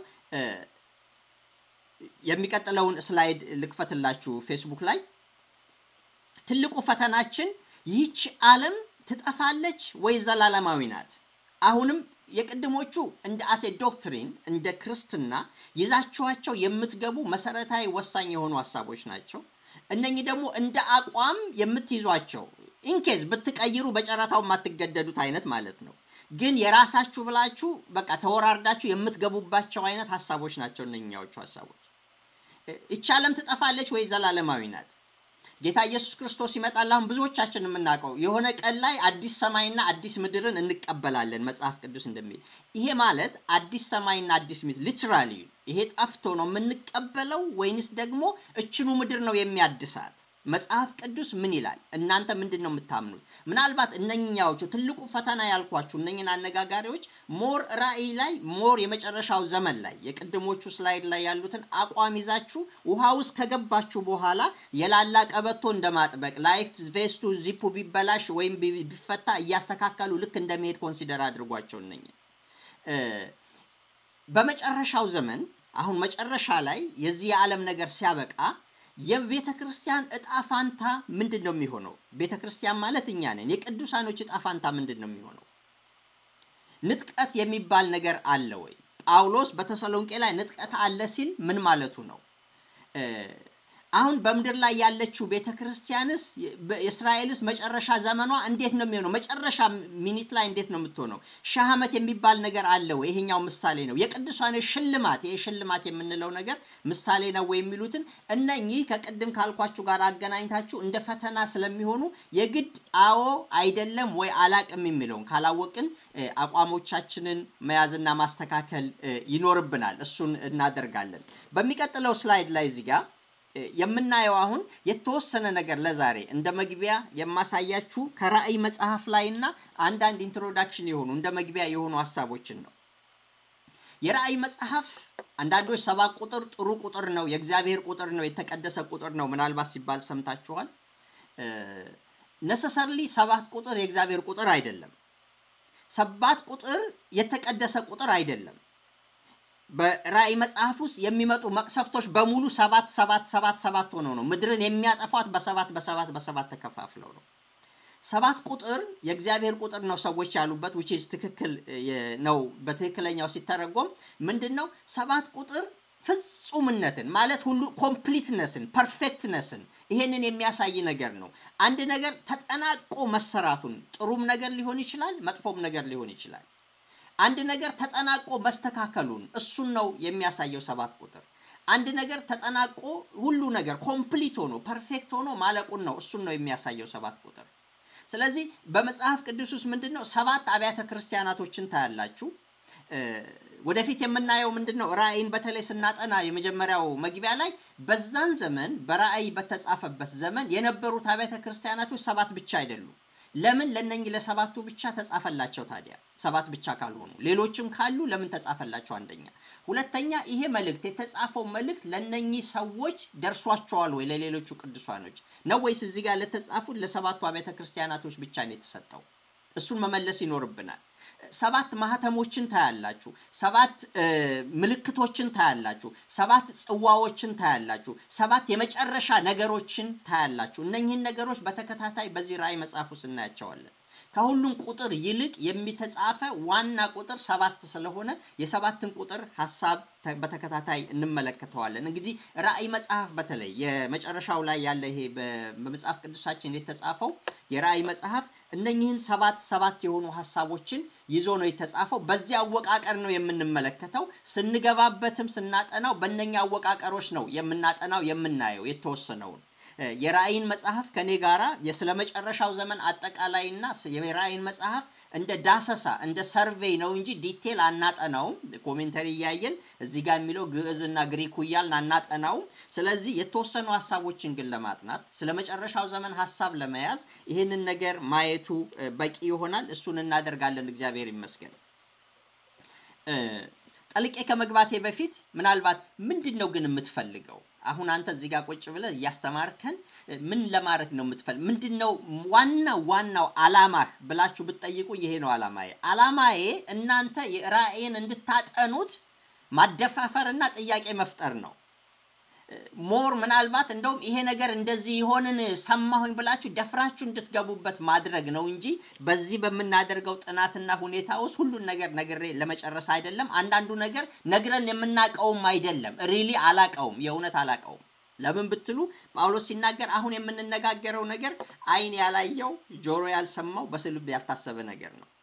የሚቀጥለውን ስላይድ ልክፈትላችሁ ፌስቡክ ላይ። ትልቁ ፈተናችን ይህች ዓለም ትጠፋለች ወይ ዘላለማዊ ናት? አሁንም የቅድሞቹ እንደ አሴ ዶክትሪን እንደ ክርስትና ይዛችኋቸው የምትገቡ መሰረታዊ ወሳኝ የሆኑ ሀሳቦች ናቸው። እነኚህ ደግሞ እንደ አቋም የምትይዟቸው ኢንኬዝ ብትቀይሩ በጨረታው የማትገደዱት አይነት ማለት ነው። ግን የራሳችሁ ብላችሁ በቃ ተወራርዳችሁ የምትገቡባቸው አይነት ሀሳቦች ናቸው እነኛዎቹ ሀሳቦች። ይቺ ዓለም ትጠፋለች ወይ ዘላለማዊ ናት? ጌታ ኢየሱስ ክርስቶስ ይመጣል። አሁን ብዙዎቻችን የምናውቀው የሆነ ቀን ላይ አዲስ ሰማይና አዲስ ምድርን እንቀበላለን መጽሐፍ ቅዱስ እንደሚል። ይሄ ማለት አዲስ ሰማይና አዲስ ምድር ሊትራሊ ይሄ ጠፍቶ ነው የምንቀበለው ወይንስ ደግሞ እችኑ ምድር ነው የሚያድሳት? መጽሐፍ ቅዱስ ምን ይላል? እናንተ ምንድን ነው የምታምኑት? ምናልባት እነኛዎቹ ትልቁ ፈተና ያልኳችሁ እነኝን አነጋጋሪዎች ሞር ራእይ ላይ ሞር የመጨረሻው ዘመን ላይ የቅድሞቹ ስላይድ ላይ ያሉትን አቋም ይዛችሁ ውሃ ውስጥ ከገባችሁ በኋላ የላላ ቀበቶ እንደማጥበቅ ላይፍ ቬስቱ ዚፑ ቢበላሽ ወይም ቢፈታ እያስተካከሉ ልክ እንደመሄድ ኮንሲደር አድርጓቸው እነኝን በመጨረሻው ዘመን አሁን መጨረሻ ላይ የዚህ የዓለም ነገር ሲያበቃ የቤተ ክርስቲያን እጣ ፋንታ ምንድን ነው የሚሆነው? ቤተ ክርስቲያን ማለት እኛ ነን። የቅዱሳኖች እጣ ፋንታ ምንድን ነው የሚሆነው? ንጥቀት የሚባል ነገር አለ ወይ? ጳውሎስ በተሰሎንቄ ላይ ንጥቀት አለ ሲል ምን ማለቱ ነው? አሁን በምድር ላይ ያለችው ቤተ ክርስቲያንስ የእስራኤልስ መጨረሻ ዘመኗ እንዴት ነው የሚሆነው? መጨረሻ ሚኒት ላይ እንዴት ነው የምትሆነው? ሺህ ዓመት የሚባል ነገር አለ ወይ? ይሄኛው ምሳሌ ነው። የቅዱሳን ሽልማት፣ ይሄ ሽልማት የምንለው ነገር ምሳሌ ነው ወይ የሚሉትን እነኚህ ከቅድም ካልኳችሁ ጋር አገናኝታችሁ እንደ ፈተና ስለሚሆኑ የግድ አዎ አይደለም ወይ አላቅም የሚለውን ካላወቅን አቋሞቻችንን መያዝና ማስተካከል ይኖርብናል። እሱን እናደርጋለን። በሚቀጥለው ስላይድ ላይ እዚህ ጋር የምናየው አሁን የተወሰነ ነገር ለዛሬ እንደ መግቢያ የማሳያችሁ ከራእይ መጽሐፍ ላይ እና አንዳንድ ኢንትሮዳክሽን የሆኑ እንደ መግቢያ የሆኑ ሀሳቦችን ነው። የራእይ መጽሐፍ አንዳንዶች ሰባት ቁጥር ጥሩ ቁጥር ነው፣ የእግዚአብሔር ቁጥር ነው፣ የተቀደሰ ቁጥር ነው ምናልባት ሲባል ሰምታችኋል። ነሰሰርሊ ሰባት ቁጥር የእግዚአብሔር ቁጥር አይደለም። ሰባት ቁጥር የተቀደሰ ቁጥር አይደለም። በራእይ መጽሐፍ ውስጥ የሚመጡ መቅሰፍቶች በሙሉ ሰባት ሰባት ሰባት ሰባት ሆነው ነው ምድርን የሚያጠፏት በሰባት በሰባት በሰባት ተከፋፍለው ነው። ሰባት ቁጥር የእግዚአብሔር ቁጥር ነው ሰዎች ያሉበት which is ትክክል ነው። በትክክለኛው ሲተረጎም ምንድን ነው ሰባት ቁጥር ፍጹምነትን ማለት ሁሉ ኮምፕሊትነስን ፐርፌክትነስን ይሄንን የሚያሳይ ነገር ነው። አንድ ነገር ተጠናቆ መሰራቱን ጥሩም ነገር ሊሆን ይችላል፣ መጥፎም ነገር ሊሆን ይችላል። አንድ ነገር ተጠናቆ መስተካከሉን እሱን ነው የሚያሳየው ሰባት ቁጥር። አንድ ነገር ተጠናቆ ሁሉ ነገር ኮምፕሊት ሆኖ ፐርፌክት ሆኖ ማለቁን ነው እሱን ነው የሚያሳየው ሰባት ቁጥር። ስለዚህ በመጽሐፍ ቅዱስ ውስጥ ምንድን ነው ሰባት አብያተ ክርስቲያናቶችን ታያላችሁ። ወደፊት የምናየው ምንድን ነው? ራእይን በተለይ ስናጠና የመጀመሪያው መግቢያ ላይ በዛን ዘመን በራእይ በተጻፈበት ዘመን የነበሩት አብያተ ክርስቲያናቶች ሰባት ብቻ አይደሉም። ለምን ለነኝ ለሰባቱ ብቻ ተጻፈላቸው? ታዲያ ሰባት ብቻ ካልሆኑ ሌሎችም ካሉ ለምን ተጻፈላቸው? አንደኛ። ሁለተኛ ይሄ መልእክት የተጻፈው መልእክት ለነኚህ ሰዎች ደርሷቸዋል ወይ? ለሌሎቹ ቅዱሳኖች ነው ወይስ እዚህ ጋር ለተጻፉት ለሰባቱ አብያተ ክርስቲያናቶች ብቻ ነው የተሰጠው? እሱን መመለስ ይኖርብናል። ሰባት ማህተሞችን ታያላችሁ። ሰባት ምልክቶችን ታያላችሁ። ሰባት ጽዋዎችን ታያላችሁ። ሰባት የመጨረሻ ነገሮችን ታያላችሁ። እነኚህን ነገሮች በተከታታይ በዚህ ራእይ መጽሐፍ ውስጥ እናያቸዋለን። ከሁሉም ቁጥር ይልቅ የሚተጻፈ ዋና ቁጥር ሰባት ስለሆነ የሰባትን ቁጥር ሀሳብ በተከታታይ እንመለከተዋለን። እንግዲህ ራእይ መጽሐፍ በተለይ የመጨረሻው ላይ ያለ ይሄ በመጽሐፍ ቅዱሳችን የተጻፈው የራእይ መጽሐፍ እነኚህን ሰባት ሰባት የሆኑ ሀሳቦችን ይዞ ነው የተጻፈው። በዚህ አወቃቀር ነው የምንመለከተው። ስንገባበትም ስናጠናው በእነኛ አወቃቀሮች ነው የምናጠናው የምናየው የተወሰነውን የራእይን መጽሐፍ ከኔ ጋራ የስለ መጨረሻው ዘመን አጠቃላይና የራእይን መጽሐፍ እንደ ዳሰሳ እንደ ሰርቬይ ነው እንጂ ዲቴል አናጠናውም። ኮሜንተሪ እያየን እዚህ ጋር የሚለው ግዕዝና ግሪኩ እያልን አናጠናውም። ስለዚህ የተወሰኑ ሀሳቦችን ግን ለማጥናት ስለ መጨረሻው ዘመን ሀሳብ ለመያዝ ይህንን ነገር ማየቱ በቂ ይሆናል። እሱን እናደርጋለን። እግዚአብሔር ይመስገን። ጠልቄ ከመግባቴ በፊት ምናልባት ምንድን ነው ግን የምትፈልገው? አሁን አንተ እዚህ ጋር ቁጭ ብለህ እያስተማርከን ምን ለማድረግ ነው የምትፈልግ? ምንድን ነው ዋናው ዋናው አላማህ ብላችሁ ብትጠይቁ ይሄ ነው አላማዬ። አላማዬ እናንተ ራእይን እንድታጠኑት ማደፋፈርና ጥያቄ መፍጠር ነው። ሞር ምናልባት እንደውም ይሄ ነገር እንደዚህ ይሆንን ሰማሁኝ ብላችሁ ደፍራችሁ እንድትገቡበት ማድረግ ነው እንጂ በዚህ በምናደርገው ጥናትና ሁኔታ ውስጥ ሁሉን ነገር ነግሬ ለመጨረስ አይደለም። አንዳንዱ ነገር ነግረን የምናቀውም አይደለም። ሪሊ አላቀውም፣ የእውነት አላቀውም። ለምን ብትሉ ጳውሎስ ሲናገር አሁን የምንነጋገረው ነገር ዓይን ያላየው ጆሮ ያልሰማው በስልብ ያልታሰበ ነገር ነው።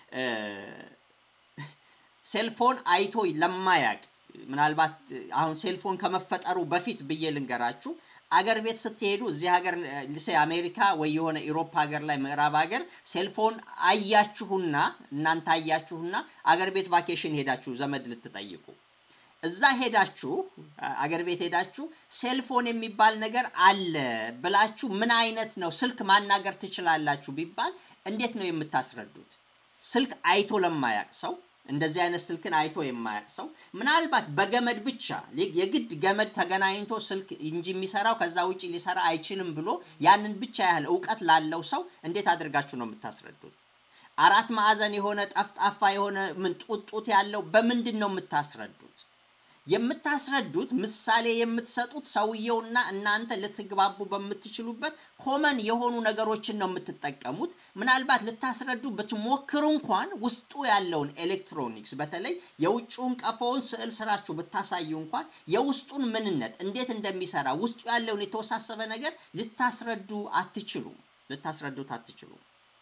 ሴልፎን አይቶ ለማያቅ ምናልባት አሁን ሴልፎን ከመፈጠሩ በፊት ብዬ ልንገራችሁ። አገር ቤት ስትሄዱ እዚህ ሀገር ልሴ አሜሪካ ወይ የሆነ ኢሮፓ ሀገር ላይ ምዕራብ ሀገር ሴልፎን አያችሁና እናንተ አያችሁና አገር ቤት ቫኬሽን ሄዳችሁ ዘመድ ልትጠይቁ እዛ ሄዳችሁ አገር ቤት ሄዳችሁ ሴልፎን የሚባል ነገር አለ ብላችሁ ምን አይነት ነው ስልክ ማናገር ትችላላችሁ ቢባል እንዴት ነው የምታስረዱት? ስልክ አይቶ ለማያቅ ሰው እንደዚህ አይነት ስልክን አይቶ የማያቅ ሰው ምናልባት በገመድ ብቻ የግድ ገመድ ተገናኝቶ ስልክ እንጂ የሚሰራው ከዛ ውጭ ሊሰራ አይችልም ብሎ ያንን ብቻ ያህል እውቀት ላለው ሰው እንዴት አድርጋችሁ ነው የምታስረዱት? አራት ማዕዘን የሆነ ጠፍጣፋ የሆነ ምን ጡት ያለው በምንድን ነው የምታስረዱት? የምታስረዱት ምሳሌ የምትሰጡት ሰውየውና እናንተ ልትግባቡ በምትችሉበት ኮመን የሆኑ ነገሮችን ነው የምትጠቀሙት። ምናልባት ልታስረዱ ብትሞክሩ እንኳን ውስጡ ያለውን ኤሌክትሮኒክስ በተለይ የውጭውን ቀፎውን ስዕል ስራችሁ ብታሳዩ እንኳን የውስጡን ምንነት እንዴት እንደሚሰራ ውስጡ ያለውን የተወሳሰበ ነገር ልታስረዱ አትችሉም። ልታስረዱት አትችሉም።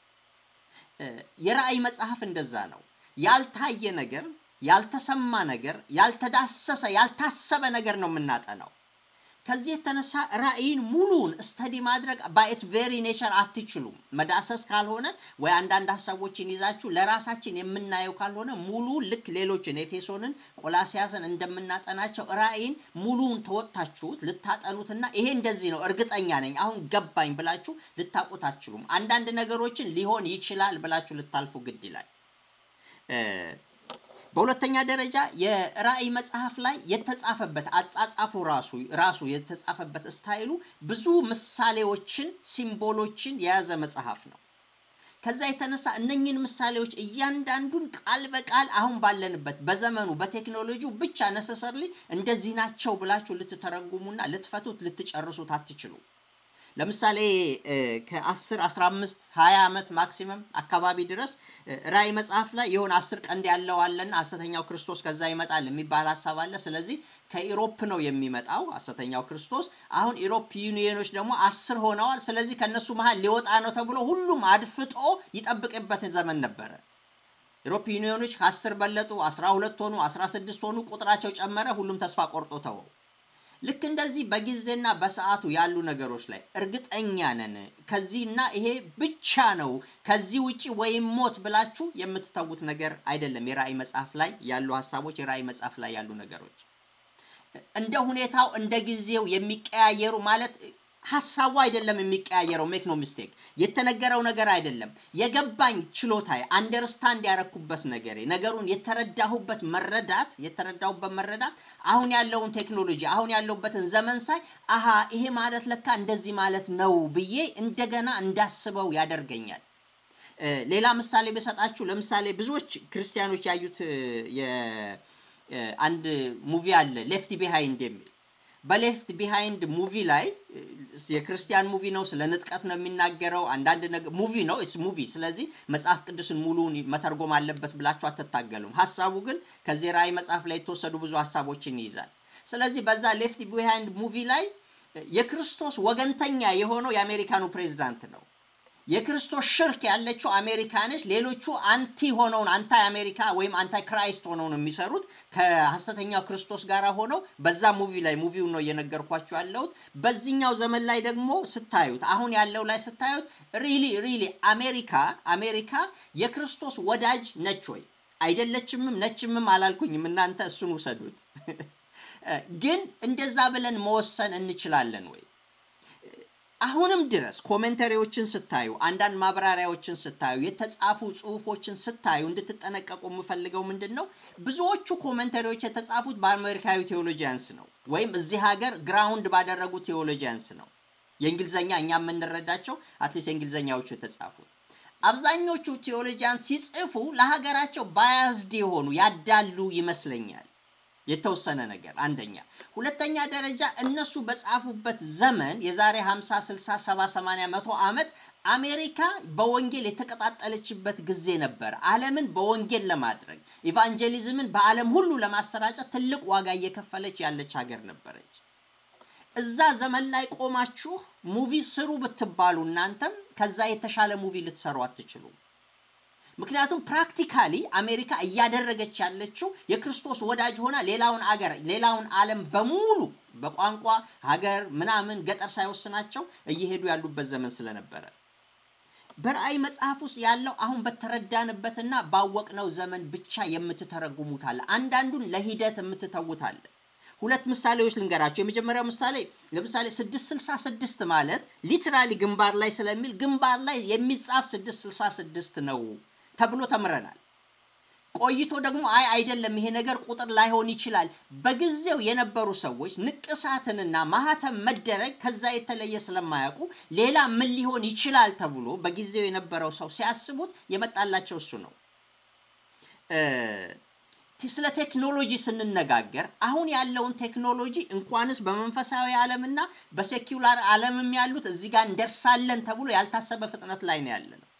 የራእይ መጽሐፍ እንደዛ ነው። ያልታየ ነገር ያልተሰማ ነገር ያልተዳሰሰ ያልታሰበ ነገር ነው የምናጠናው። ከዚህ የተነሳ ራእይን ሙሉን ስተዲ ማድረግ ባይስ ቬሪ ኔቸር አትችሉም። መዳሰስ ካልሆነ ወይ አንዳንድ ሀሳቦችን ይዛችሁ ለራሳችን የምናየው ካልሆነ ሙሉ ልክ ሌሎችን ኤፌሶንን፣ ቆላሲያስን እንደምናጠናቸው ራእይን ሙሉን ተወጥታችሁት ልታጠኑትና ይሄ እንደዚህ ነው እርግጠኛ ነኝ አሁን ገባኝ ብላችሁ ልታውቁት አትችሉም። አንዳንድ ነገሮችን ሊሆን ይችላል ብላችሁ ልታልፉ ግድ ይላል። በሁለተኛ ደረጃ የራእይ መጽሐፍ ላይ የተጻፈበት አጻጻፉ ራሱ ራሱ የተጻፈበት ስታይሉ ብዙ ምሳሌዎችን ሲምቦሎችን የያዘ መጽሐፍ ነው። ከዛ የተነሳ እነኝህን ምሳሌዎች እያንዳንዱን ቃል በቃል አሁን ባለንበት በዘመኑ በቴክኖሎጂው ብቻ ነሰሰርሊ እንደዚህ ናቸው ብላችሁ ልትተረጉሙና ልትፈቱት ልትጨርሱት አትችሉ። ለምሳሌ ከ10 15 20 ዓመት ማክሲመም አካባቢ ድረስ ራእይ መጽሐፍ ላይ የሆነ አስር ቀንድ ያለው አለና ሐሰተኛው ክርስቶስ ከዛ ይመጣል የሚባል ሀሳብ አለ። ስለዚህ ከኢሮፕ ነው የሚመጣው ሐሰተኛው ክርስቶስ። አሁን ኢሮፕ ዩኒየኖች ደግሞ አስር ሆነዋል። ስለዚህ ከነሱ መሀል ሊወጣ ነው ተብሎ ሁሉም አድፍጦ ይጠብቅበት ዘመን ነበረ። ኢሮፕ ዩኒየኖች ከአስር በለጡ፣ 12 ሆኑ፣ 16 ሆኑ፣ ቁጥራቸው ጨመረ። ሁሉም ተስፋ ቆርጦ ተወው። ልክ እንደዚህ በጊዜና በሰዓቱ ያሉ ነገሮች ላይ እርግጠኛ ነን ከዚህና ይሄ ብቻ ነው ከዚህ ውጪ ወይም ሞት ብላችሁ የምትተዉት ነገር አይደለም። የራእይ መጽሐፍ ላይ ያሉ ሀሳቦች፣ የራእይ መጽሐፍ ላይ ያሉ ነገሮች እንደ ሁኔታው እንደ ጊዜው የሚቀያየሩ ማለት ሀሳቡ አይደለም የሚቀያየረው። ሜክ ኖ ሚስቴክ የተነገረው ነገር አይደለም። የገባኝ ችሎታዬ አንደርስታንድ ያረኩበት ነገር ነገሩን የተረዳሁበት መረዳት የተረዳሁበት መረዳት አሁን ያለውን ቴክኖሎጂ አሁን ያለውበትን ዘመን ሳይ አሃ ይሄ ማለት ለካ እንደዚህ ማለት ነው ብዬ እንደገና እንዳስበው ያደርገኛል። ሌላ ምሳሌ በሰጣችሁ ለምሳሌ ብዙዎች ክርስቲያኖች ያዩት አንድ ሙቪ አለ ሌፍት ቢሃይንድ የሚል በሌፍት ቢሃይንድ ሙቪ ላይ የክርስቲያን ሙቪ ነው። ስለ ንጥቀት ነው የሚናገረው። አንዳንድ ነገር ሙቪ ነው ስ ሙቪ። ስለዚህ መጽሐፍ ቅዱስን ሙሉውን መተርጎም አለበት ብላችሁ አትታገሉም። ሀሳቡ ግን ከዚህ ራእይ መጽሐፍ ላይ የተወሰዱ ብዙ ሀሳቦችን ይይዛል። ስለዚህ በዛ ሌፍት ቢሃይንድ ሙቪ ላይ የክርስቶስ ወገንተኛ የሆነው የአሜሪካኑ ፕሬዚዳንት ነው። የክርስቶስ ሽርክ ያለችው አሜሪካ ነች። ሌሎቹ አንቲ ሆነውን አንታይ አሜሪካ ወይም አንታይ ክራይስት ሆነው ነው የሚሰሩት ከሐሰተኛው ክርስቶስ ጋር ሆነው በዛ ሙቪ ላይ ሙቪውን ነው እየነገርኳቸው ያለሁት። በዚህኛው ዘመን ላይ ደግሞ ስታዩት አሁን ያለው ላይ ስታዩት ሪሊ ሪሊ አሜሪካ አሜሪካ የክርስቶስ ወዳጅ ነች ወይ አይደለችምም? ነችምም አላልኩኝም። እናንተ እሱን ውሰዱት። ግን እንደዛ ብለን መወሰን እንችላለን ወይ? አሁንም ድረስ ኮሜንተሪዎችን ስታዩ አንዳንድ ማብራሪያዎችን ስታዩ የተጻፉ ጽሁፎችን ስታዩ እንድትጠነቀቁ የምፈልገው ምንድን ነው፣ ብዙዎቹ ኮሜንተሪዎች የተጻፉት በአሜሪካዊ ቴዎሎጂያንስ ነው፣ ወይም እዚህ ሀገር ግራውንድ ባደረጉ ቴዎሎጂያንስ ነው። የእንግሊዝኛ እኛ የምንረዳቸው አትሊስት የእንግሊዝኛዎቹ የተጻፉት አብዛኞቹ ቴዎሎጂያን ሲጽፉ ለሀገራቸው ባያዝድ የሆኑ ያዳሉ ይመስለኛል። የተወሰነ ነገር አንደኛ። ሁለተኛ ደረጃ እነሱ በጻፉበት ዘመን የዛሬ 50፣ 60፣ 70፣ 80፣ መቶ ዓመት አሜሪካ በወንጌል የተቀጣጠለችበት ጊዜ ነበር። ዓለምን በወንጌል ለማድረግ ኢቫንጀሊዝምን በዓለም ሁሉ ለማሰራጨት ትልቅ ዋጋ እየከፈለች ያለች ሀገር ነበረች። እዛ ዘመን ላይ ቆማችሁ ሙቪ ስሩ ብትባሉ እናንተም ከዛ የተሻለ ሙቪ ልትሰሩ አትችሉም። ምክንያቱም ፕራክቲካሊ አሜሪካ እያደረገች ያለችው የክርስቶስ ወዳጅ ሆና ሌላውን አገር ሌላውን ዓለም በሙሉ በቋንቋ ሀገር ምናምን ገጠር ሳይወስናቸው እየሄዱ ያሉበት ዘመን ስለነበረ በራእይ መጽሐፍ ውስጥ ያለው አሁን በተረዳንበትና ባወቅነው ዘመን ብቻ የምትተረጉሙት አለ። አንዳንዱን ለሂደት የምትተውት አለ። ሁለት ምሳሌዎች ልንገራቸው። የመጀመሪያው ምሳሌ ለምሳሌ 666 ማለት ሊትራሊ ግንባር ላይ ስለሚል ግንባር ላይ የሚጻፍ 666 ነው ተብሎ ተምረናል። ቆይቶ ደግሞ አይ አይደለም ይሄ ነገር ቁጥር ላይሆን ይችላል። በጊዜው የነበሩ ሰዎች ንቅሳትንና ማህተም መደረግ ከዛ የተለየ ስለማያውቁ ሌላ ምን ሊሆን ይችላል ተብሎ በጊዜው የነበረው ሰው ሲያስቡት የመጣላቸው እሱ ነው። ስለ ቴክኖሎጂ ስንነጋገር አሁን ያለውን ቴክኖሎጂ እንኳንስ በመንፈሳዊ ዓለምና በሴኩላር ዓለምም ያሉት እዚህ ጋር እንደርሳለን ተብሎ ያልታሰበ ፍጥነት ላይ ነው ያለ ነው።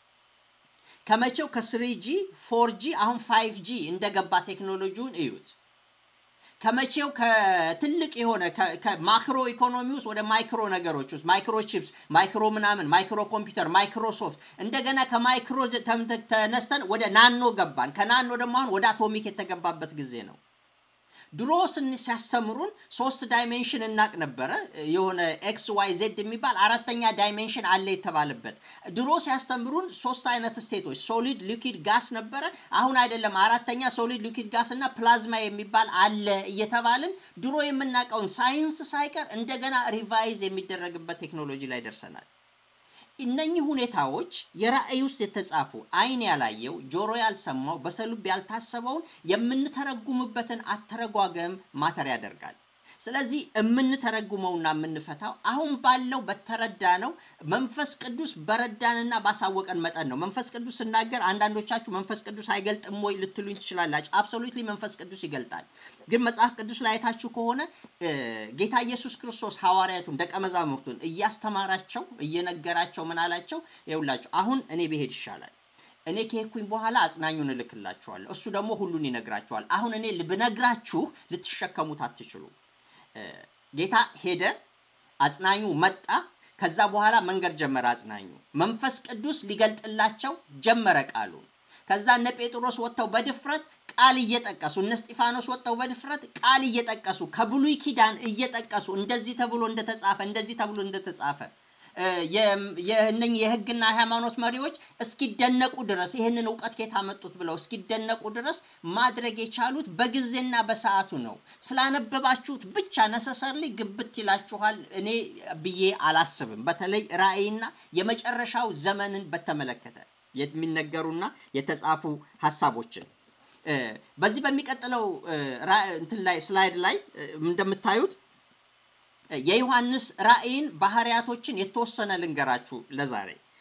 ከመቼው ከስሪጂ ፎርጂ አሁን ፋይቭ ጂ እንደገባ ቴክኖሎጂውን እዩት። ከመቼው ከትልቅ የሆነ ከማክሮ ኢኮኖሚ ውስጥ ወደ ማይክሮ ነገሮች ውስጥ ማይክሮ ቺፕስ፣ ማይክሮ ምናምን፣ ማይክሮ ኮምፒውተር፣ ማይክሮሶፍት እንደገና ከማይክሮ ተነስተን ወደ ናኖ ገባን። ከናኖ ደግሞ አሁን ወደ አቶሚክ የተገባበት ጊዜ ነው። ድሮ ስን ሲያስተምሩን ሶስት ዳይሜንሽን እናቅ ነበረ። የሆነ ኤክስ ዋይ ዜድ የሚባል አራተኛ ዳይሜንሽን አለ የተባለበት ድሮ ሲያስተምሩን ሶስት አይነት ስቴቶች ሶሊድ፣ ሊኪድ፣ ጋስ ነበረ። አሁን አይደለም አራተኛ ሶሊድ፣ ሊኪድ፣ ጋስ እና ፕላዝማ የሚባል አለ እየተባልን ድሮ የምናውቀውን ሳይንስ ሳይቀር እንደገና ሪቫይዝ የሚደረግበት ቴክኖሎጂ ላይ ደርሰናል። እነኚህ ሁኔታዎች የራእይ ውስጥ የተጻፉ አይን ያላየው ጆሮ ያልሰማው በሰሉብ ያልታሰበውን የምንተረጉምበትን አተረጓገም ማተር ያደርጋል። ስለዚህ የምንተረጉመውና የምንፈታው አሁን ባለው በተረዳ ነው መንፈስ ቅዱስ በረዳንና ባሳወቀን መጠን ነው። መንፈስ ቅዱስ ስናገር አንዳንዶቻችሁ መንፈስ ቅዱስ አይገልጥም ወይ ልትሉኝ ትችላላችሁ። አብሶሉትሊ መንፈስ ቅዱስ ይገልጣል። ግን መጽሐፍ ቅዱስ ላይ አይታችሁ ከሆነ ጌታ ኢየሱስ ክርስቶስ ሐዋርያቱን ደቀ መዛሙርቱን እያስተማራቸው እየነገራቸው ምን አላቸው? ይኸውላችሁ አሁን እኔ ብሄድ ይሻላል እኔ ከሄድኩኝ በኋላ አጽናኙን እልክላችኋለሁ። እሱ ደግሞ ሁሉን ይነግራችኋል። አሁን እኔ ብነግራችሁ ልትሸከሙት አትችሉም። ጌታ ሄደ፣ አጽናኙ መጣ። ከዛ በኋላ መንገድ ጀመረ። አጽናኙ መንፈስ ቅዱስ ሊገልጥላቸው ጀመረ ቃሉን። ከዛ እነ ጴጥሮስ ወጥተው በድፍረት ቃል እየጠቀሱ እነ እስጢፋኖስ ወጥተው በድፍረት ቃል እየጠቀሱ ከብሉይ ኪዳን እየጠቀሱ እንደዚህ ተብሎ እንደተጻፈ እንደዚህ ተብሎ እንደተጻፈ የእነኝህ የሕግና ሃይማኖት መሪዎች እስኪደነቁ ድረስ ይህንን እውቀት ከየት አመጡት ብለው እስኪደነቁ ድረስ ማድረግ የቻሉት በጊዜና በሰዓቱ ነው። ስላነበባችሁት ብቻ ነሰሰርሊ ግብት ይላችኋል እኔ ብዬ አላስብም። በተለይ ራእይና የመጨረሻው ዘመንን በተመለከተ የሚነገሩና የተጻፉ ሀሳቦችን በዚህ በሚቀጥለው እንትን ላይ ስላይድ ላይ እንደምታዩት የዮሐንስ ራእይን ባህሪያቶችን የተወሰነ ልንገራችሁ ለዛሬ።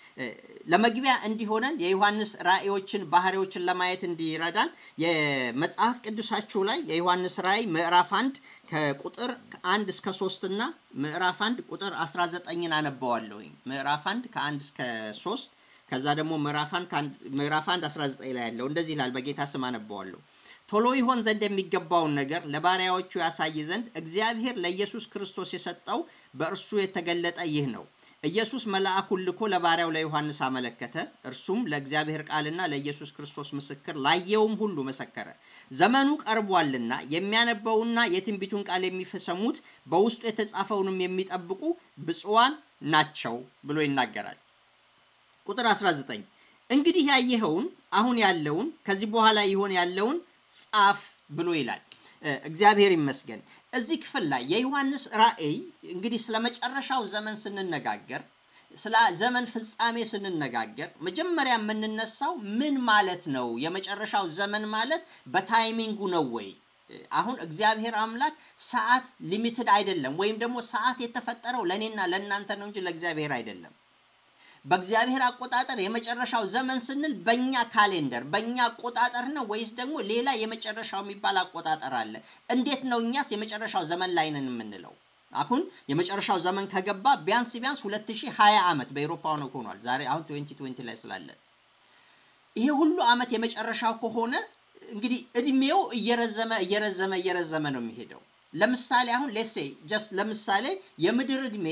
ለመግቢያ እንዲሆነን የዮሐንስ ራእዮችን ባህሪዎችን ለማየት እንዲረዳን የመጽሐፍ ቅዱሳችሁ ላይ የዮሐንስ ራእይ ምዕራፍ አንድ ከቁጥር አንድ እስከ ሶስት እና ምዕራፍ አንድ ቁጥር 19ን አነበዋለሁኝ። ምዕራፍ አንድ ከአንድ እስከ ሶስት ከዛ ደግሞ ምዕራፍ አንድ 19 ላይ ያለው እንደዚህ ይላል። በጌታ ስም አነበዋለሁ። ቶሎ ይሆን ዘንድ የሚገባውን ነገር ለባሪያዎቹ ያሳይ ዘንድ እግዚአብሔር ለኢየሱስ ክርስቶስ የሰጠው በእርሱ የተገለጠ ይህ ነው። ኢየሱስ መልአኩን ልኮ ለባሪያው ለዮሐንስ አመለከተ። እርሱም ለእግዚአብሔር ቃልና ለኢየሱስ ክርስቶስ ምስክር ላየውም ሁሉ መሰከረ። ዘመኑ ቀርቧልና የሚያነበውና የትንቢቱን ቃል የሚሰሙት በውስጡ የተጻፈውንም የሚጠብቁ ብፁዓን ናቸው ብሎ ይናገራል። ቁጥር 19 እንግዲህ ያየኸውን አሁን ያለውን ከዚህ በኋላ ይሆን ያለውን ጻፍ ብሎ ይላል። እግዚአብሔር ይመስገን። እዚህ ክፍል ላይ የዮሐንስ ራእይ እንግዲህ ስለ መጨረሻው ዘመን ስንነጋገር፣ ስለ ዘመን ፍጻሜ ስንነጋገር መጀመሪያ የምንነሳው ምን ማለት ነው? የመጨረሻው ዘመን ማለት በታይሚንጉ ነው ወይ? አሁን እግዚአብሔር አምላክ ሰዓት ሊሚትድ አይደለም፣ ወይም ደግሞ ሰዓት የተፈጠረው ለእኔና ለእናንተ ነው እንጂ ለእግዚአብሔር አይደለም። በእግዚአብሔር አቆጣጠር የመጨረሻው ዘመን ስንል በእኛ ካሌንደር በእኛ አቆጣጠር ነው ወይስ ደግሞ ሌላ የመጨረሻው የሚባል አቆጣጠር አለ? እንዴት ነው እኛስ የመጨረሻው ዘመን ላይ ነን የምንለው? አሁን የመጨረሻው ዘመን ከገባ ቢያንስ ቢያንስ 2020 ዓመት በኤሮፓው ነው ሆኗል። ዛሬ አሁን 2020 ላይ ስላለን ይሄ ሁሉ ዓመት የመጨረሻው ከሆነ እንግዲህ እድሜው እየረዘመ እየረዘመ እየረዘመ ነው የሚሄደው። ለምሳሌ አሁን ሌሴ ጀስት ለምሳሌ የምድር እድሜ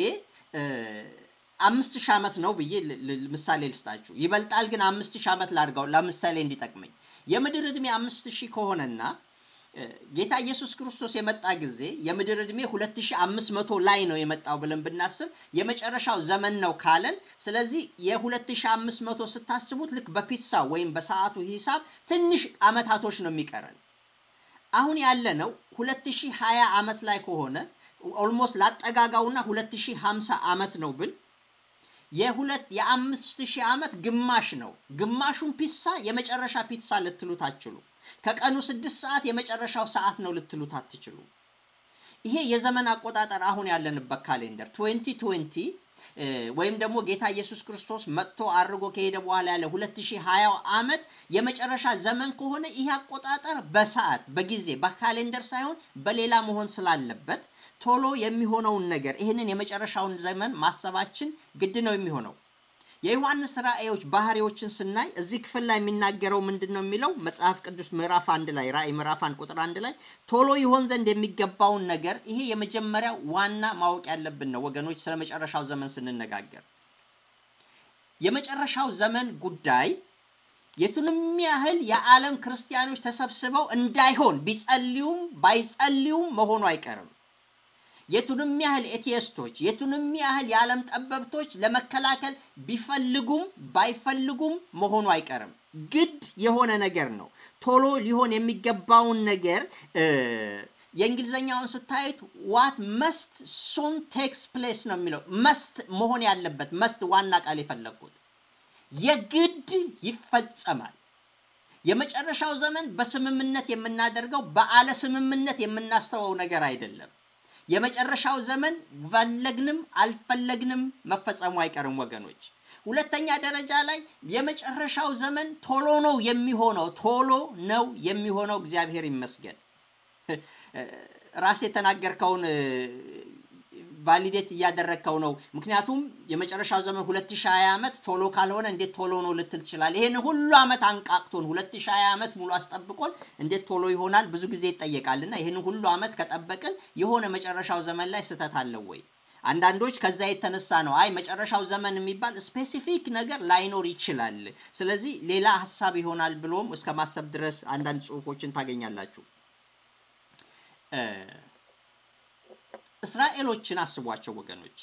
አምስት ሺህ ዓመት ነው ብዬ ምሳሌ ልስጣችሁ። ይበልጣል ግን አምስት ሺህ ዓመት ላድርገው ለምሳሌ እንዲጠቅመኝ። የምድር ዕድሜ አምስት ሺህ ከሆነና ጌታ ኢየሱስ ክርስቶስ የመጣ ጊዜ የምድር ዕድሜ 2500 ላይ ነው የመጣው ብለን ብናስብ የመጨረሻው ዘመን ነው ካለን፣ ስለዚህ የ2500 ስታስቡት ልክ በፒሳ ወይም በሰዓቱ ሂሳብ ትንሽ ዓመታቶች ነው የሚቀረን። አሁን ያለነው 2020 ዓመት ላይ ከሆነ ኦልሞስት ላጠጋጋውና 2050 ዓመት ነው ብል የሁለት የአምስት ሺህ ዓመት ግማሽ ነው። ግማሹን ፒሳ የመጨረሻ ፒሳ ልትሉት አትችሉ። ከቀኑ ስድስት ሰዓት የመጨረሻው ሰዓት ነው ልትሉት አትችሉ። ይሄ የዘመን አቆጣጠር አሁን ያለንበት ካሌንደር 2020 ወይም ደግሞ ጌታ ኢየሱስ ክርስቶስ መጥቶ አድርጎ ከሄደ በኋላ ያለ 2020 ዓመት የመጨረሻ ዘመን ከሆነ ይህ አቆጣጠር በሰዓት በጊዜ በካሌንደር ሳይሆን በሌላ መሆን ስላለበት ቶሎ የሚሆነውን ነገር ይህንን የመጨረሻውን ዘመን ማሰባችን ግድ ነው የሚሆነው። የዮሐንስ ራእዮች ባህሪዎችን ስናይ እዚህ ክፍል ላይ የሚናገረው ምንድን ነው የሚለው መጽሐፍ ቅዱስ ምዕራፍ አንድ ላይ ራእይ ምዕራፍ አንድ ቁጥር አንድ ላይ ቶሎ ይሆን ዘንድ የሚገባውን ነገር ይሄ የመጀመሪያው ዋና ማወቅ ያለብን ነው ወገኖች። ስለ መጨረሻው ዘመን ስንነጋገር የመጨረሻው ዘመን ጉዳይ የቱንም ያህል የዓለም ክርስቲያኖች ተሰብስበው እንዳይሆን ቢጸልዩም ባይጸልዩም መሆኑ አይቀርም። የቱንም ያህል ኤቲስቶች የቱንም ያህል የዓለም ጠበብቶች ለመከላከል ቢፈልጉም ባይፈልጉም መሆኑ አይቀርም። ግድ የሆነ ነገር ነው። ቶሎ ሊሆን የሚገባውን ነገር የእንግሊዝኛውን ስታዩት ዋት መስት ሱን ቴክስ ፕሌስ ነው የሚለው። መስት መሆን ያለበት መስት ዋና ቃል የፈለግኩት የግድ ይፈጸማል። የመጨረሻው ዘመን በስምምነት የምናደርገው በአለ ስምምነት የምናስተወው ነገር አይደለም። የመጨረሻው ዘመን ፈለግንም አልፈለግንም መፈጸሙ አይቀርም ወገኖች። ሁለተኛ ደረጃ ላይ የመጨረሻው ዘመን ቶሎ ነው የሚሆነው፣ ቶሎ ነው የሚሆነው። እግዚአብሔር ይመስገን። ራስ የተናገርከውን ቫሊዴት እያደረግከው ነው። ምክንያቱም የመጨረሻው ዘመን 2020 ዓመት ቶሎ ካልሆነ እንዴት ቶሎ ነው ልትል ትችላለህ። ይህን ሁሉ ዓመት አንቃቅቶን 2020 ዓመት ሙሉ አስጠብቆን እንዴት ቶሎ ይሆናል ብዙ ጊዜ ይጠየቃልና ይህን ሁሉ ዓመት ከጠበቅን የሆነ መጨረሻው ዘመን ላይ ስህተት አለው ወይ? አንዳንዶች ከዛ የተነሳ ነው አይ መጨረሻው ዘመን የሚባል ስፔሲፊክ ነገር ላይኖር ይችላል፣ ስለዚህ ሌላ ሀሳብ ይሆናል ብሎም እስከ ማሰብ ድረስ አንዳንድ ጽሁፎችን ታገኛላችሁ። እስራኤሎችን አስቧቸው ወገኖች።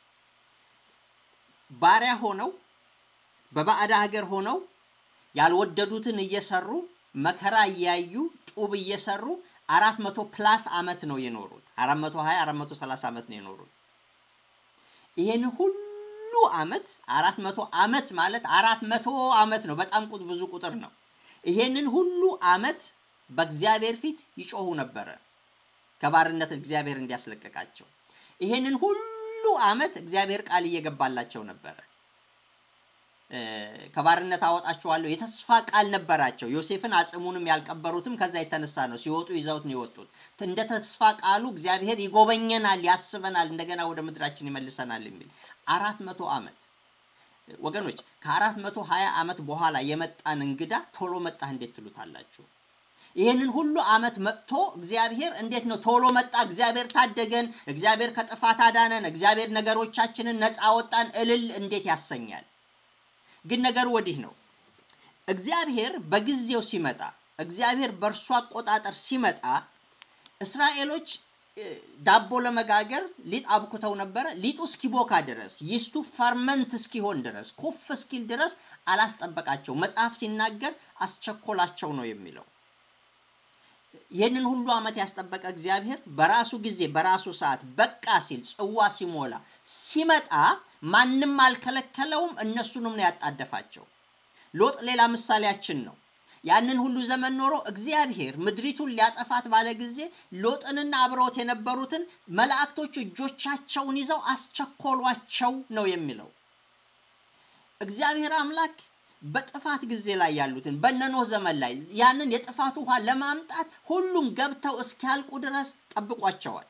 ባሪያ ሆነው በባዕድ ሀገር ሆነው ያልወደዱትን እየሰሩ መከራ እያዩ ጡብ እየሰሩ አራት መቶ ፕላስ ዓመት ነው የኖሩት። አራት መቶ ሀያ አራት መቶ ሰላሳ ዓመት ነው የኖሩት። ይህን ሁሉ ዓመት አራት መቶ ዓመት ማለት አራት መቶ ዓመት ነው። በጣም ብዙ ቁጥር ነው። ይሄንን ሁሉ ዓመት በእግዚአብሔር ፊት ይጮሁ ነበረ ከባርነት እግዚአብሔር እንዲያስለቀቃቸው። ይሄንን ሁሉ ዓመት እግዚአብሔር ቃል እየገባላቸው ነበረ። ከባርነት አወጣችኋለሁ የተስፋ ቃል ነበራቸው። ዮሴፍን አጽሙንም ያልቀበሩትም ከዛ የተነሳ ነው። ሲወጡ ይዘውት ነው የወጡት። እንደ ተስፋ ቃሉ እግዚአብሔር ይጎበኘናል፣ ያስበናል፣ እንደገና ወደ ምድራችን ይመልሰናል የሚል አራት መቶ ዓመት ወገኖች ከአራት መቶ ሀያ ዓመት በኋላ የመጣን እንግዳ ቶሎ መጣህ እንዴት ትሉታላችሁ? ይህንን ሁሉ ዓመት መጥቶ እግዚአብሔር እንዴት ነው ቶሎ መጣ፣ እግዚአብሔር ታደገን፣ እግዚአብሔር ከጥፋት አዳነን፣ እግዚአብሔር ነገሮቻችንን ነፃ ወጣን እልል እንዴት ያሰኛል? ግን ነገሩ ወዲህ ነው። እግዚአብሔር በጊዜው ሲመጣ፣ እግዚአብሔር በእርሱ አቆጣጠር ሲመጣ እስራኤሎች ዳቦ ለመጋገር ሊጥ አብኩተው ነበረ። ሊጡ እስኪቦካ ድረስ ይስቱ ፈርመንት እስኪሆን ድረስ ኮፍ እስኪል ድረስ አላስጠበቃቸው። መጽሐፍ ሲናገር አስቸኮላቸው ነው የሚለው። ይህንን ሁሉ ዓመት ያስጠበቀ እግዚአብሔር በራሱ ጊዜ በራሱ ሰዓት በቃ ሲል ጽዋ ሲሞላ ሲመጣ ማንም አልከለከለውም። እነሱንም ነው ያጣደፋቸው። ሎጥ ሌላ ምሳሌያችን ነው። ያንን ሁሉ ዘመን ኖሮ እግዚአብሔር ምድሪቱን ሊያጠፋት ባለ ጊዜ ሎጥንና አብረውት የነበሩትን መላእክቶች እጆቻቸውን ይዘው አስቸኮሏቸው ነው የሚለው። እግዚአብሔር አምላክ በጥፋት ጊዜ ላይ ያሉትን በነኖህ ዘመን ላይ ያንን የጥፋት ውሃ ለማምጣት ሁሉም ገብተው እስኪያልቁ ድረስ ጠብቋቸዋል።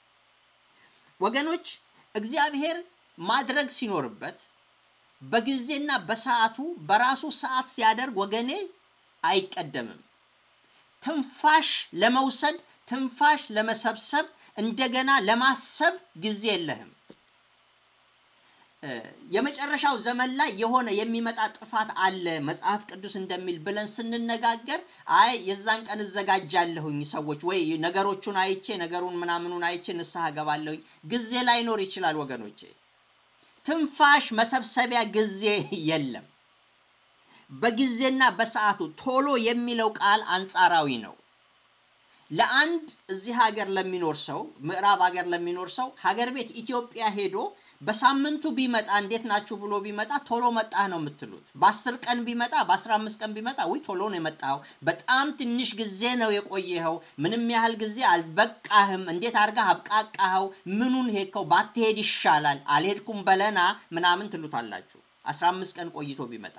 ወገኖች እግዚአብሔር ማድረግ ሲኖርበት በጊዜና በሰዓቱ በራሱ ሰዓት ሲያደርግ ወገኔ አይቀደምም። ትንፋሽ ለመውሰድ ትንፋሽ ለመሰብሰብ እንደገና ለማሰብ ጊዜ የለህም። የመጨረሻው ዘመን ላይ የሆነ የሚመጣ ጥፋት አለ መጽሐፍ ቅዱስ እንደሚል ብለን ስንነጋገር አይ የዛን ቀን እዘጋጃለሁኝ ሰዎች ወይ ነገሮቹን አይቼ ነገሩን ምናምኑን አይቼ ንስሐ ገባለሁኝ ጊዜ ላይኖር ይችላል ወገኖቼ። ትንፋሽ መሰብሰቢያ ጊዜ የለም። በጊዜና በሰዓቱ ቶሎ የሚለው ቃል አንጻራዊ ነው። ለአንድ እዚህ ሀገር ለሚኖር ሰው ምዕራብ ሀገር ለሚኖር ሰው ሀገር ቤት ኢትዮጵያ ሄዶ በሳምንቱ ቢመጣ እንዴት ናችሁ ብሎ ቢመጣ ቶሎ መጣህ ነው የምትሉት። በአስር ቀን ቢመጣ በአስራ አምስት ቀን ቢመጣ ውይ ቶሎ ነው የመጣኸው፣ በጣም ትንሽ ጊዜ ነው የቆየኸው፣ ምንም ያህል ጊዜ አልበቃህም፣ እንዴት አድርገህ አብቃቃኸው፣ ምኑን ሄድከው፣ ባትሄድ ይሻላል፣ አልሄድኩም በለና ምናምን ትሉታላችሁ። አስራ አምስት ቀን ቆይቶ ቢመጣ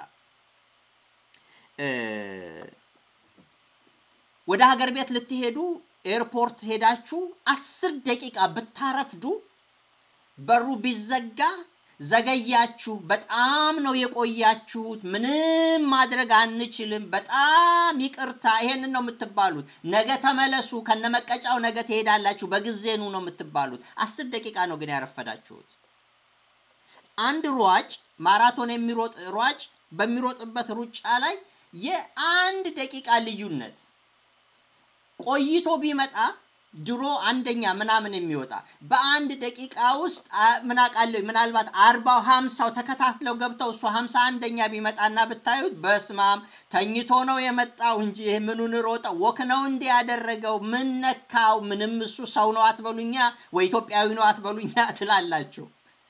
ወደ ሀገር ቤት ልትሄዱ ኤርፖርት ሄዳችሁ አስር ደቂቃ ብታረፍዱ በሩ ቢዘጋ ዘገያችሁ፣ በጣም ነው የቆያችሁት፣ ምንም ማድረግ አንችልም፣ በጣም ይቅርታ፣ ይሄንን ነው የምትባሉት። ነገ ተመለሱ፣ ከነመቀጫው ነገ ትሄዳላችሁ፣ በጊዜኑ ነው የምትባሉት። አስር ደቂቃ ነው ግን ያረፈዳችሁት። አንድ ሯጭ ማራቶን የሚሮጥ ሯጭ በሚሮጥበት ሩጫ ላይ የአንድ ደቂቃ ልዩነት ቆይቶ ቢመጣ ድሮ አንደኛ ምናምን የሚወጣ በአንድ ደቂቃ ውስጥ ምን አውቃለሁ ምናልባት አርባው ሀምሳው ተከታትለው ገብተው እሱ ሀምሳ አንደኛ ቢመጣና ብታዩት በስማም ተኝቶ ነው የመጣው እንጂ ይህ ምኑን ሮጠ ወክ ነው እንዲ ያደረገው ምን ነካው? ምንም እሱ ሰው ነው አትበሉኛ ወይ ኢትዮጵያዊ ነው አትበሉኛ ትላላችሁ።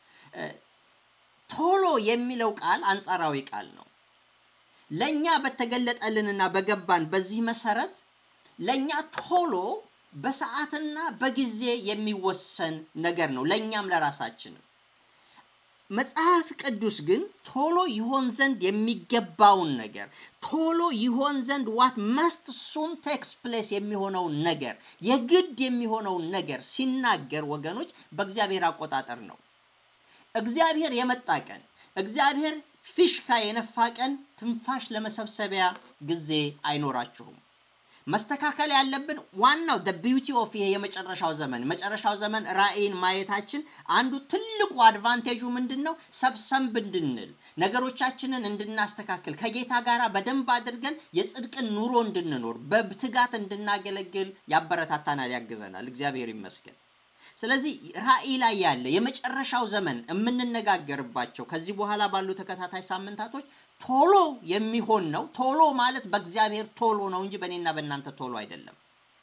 ቶሎ የሚለው ቃል አንጻራዊ ቃል ነው። ለእኛ በተገለጠልንና በገባን በዚህ መሰረት ለእኛ ቶሎ በሰዓትና በጊዜ የሚወሰን ነገር ነው፣ ለእኛም ለራሳችንም። መጽሐፍ ቅዱስ ግን ቶሎ ይሆን ዘንድ የሚገባውን ነገር ቶሎ ይሆን ዘንድ ዋት መስት ሱን ቴክስ ፕሌስ የሚሆነውን ነገር የግድ የሚሆነውን ነገር ሲናገር ወገኖች በእግዚአብሔር አቆጣጠር ነው። እግዚአብሔር የመጣ ቀን እግዚአብሔር ፊሽካ የነፋ ቀን ትንፋሽ ለመሰብሰቢያ ጊዜ አይኖራችሁም። መስተካከል ያለብን ዋናው ደ ቢዩቲ ኦፍ ይሄ የመጨረሻው ዘመን መጨረሻው ዘመን ራእይን ማየታችን አንዱ ትልቁ አድቫንቴጁ ምንድን ነው? ሰብሰብ እንድንል ነገሮቻችንን እንድናስተካክል ከጌታ ጋር በደንብ አድርገን የጽድቅን ኑሮ እንድንኖር በትጋት እንድናገለግል ያበረታታናል፣ ያግዘናል። እግዚአብሔር ይመስገን። ስለዚህ ራእይ ላይ ያለ የመጨረሻው ዘመን የምንነጋገርባቸው ከዚህ በኋላ ባሉ ተከታታይ ሳምንታቶች ቶሎ የሚሆን ነው። ቶሎ ማለት በእግዚአብሔር ቶሎ ነው እንጂ በእኔና በእናንተ ቶሎ አይደለም።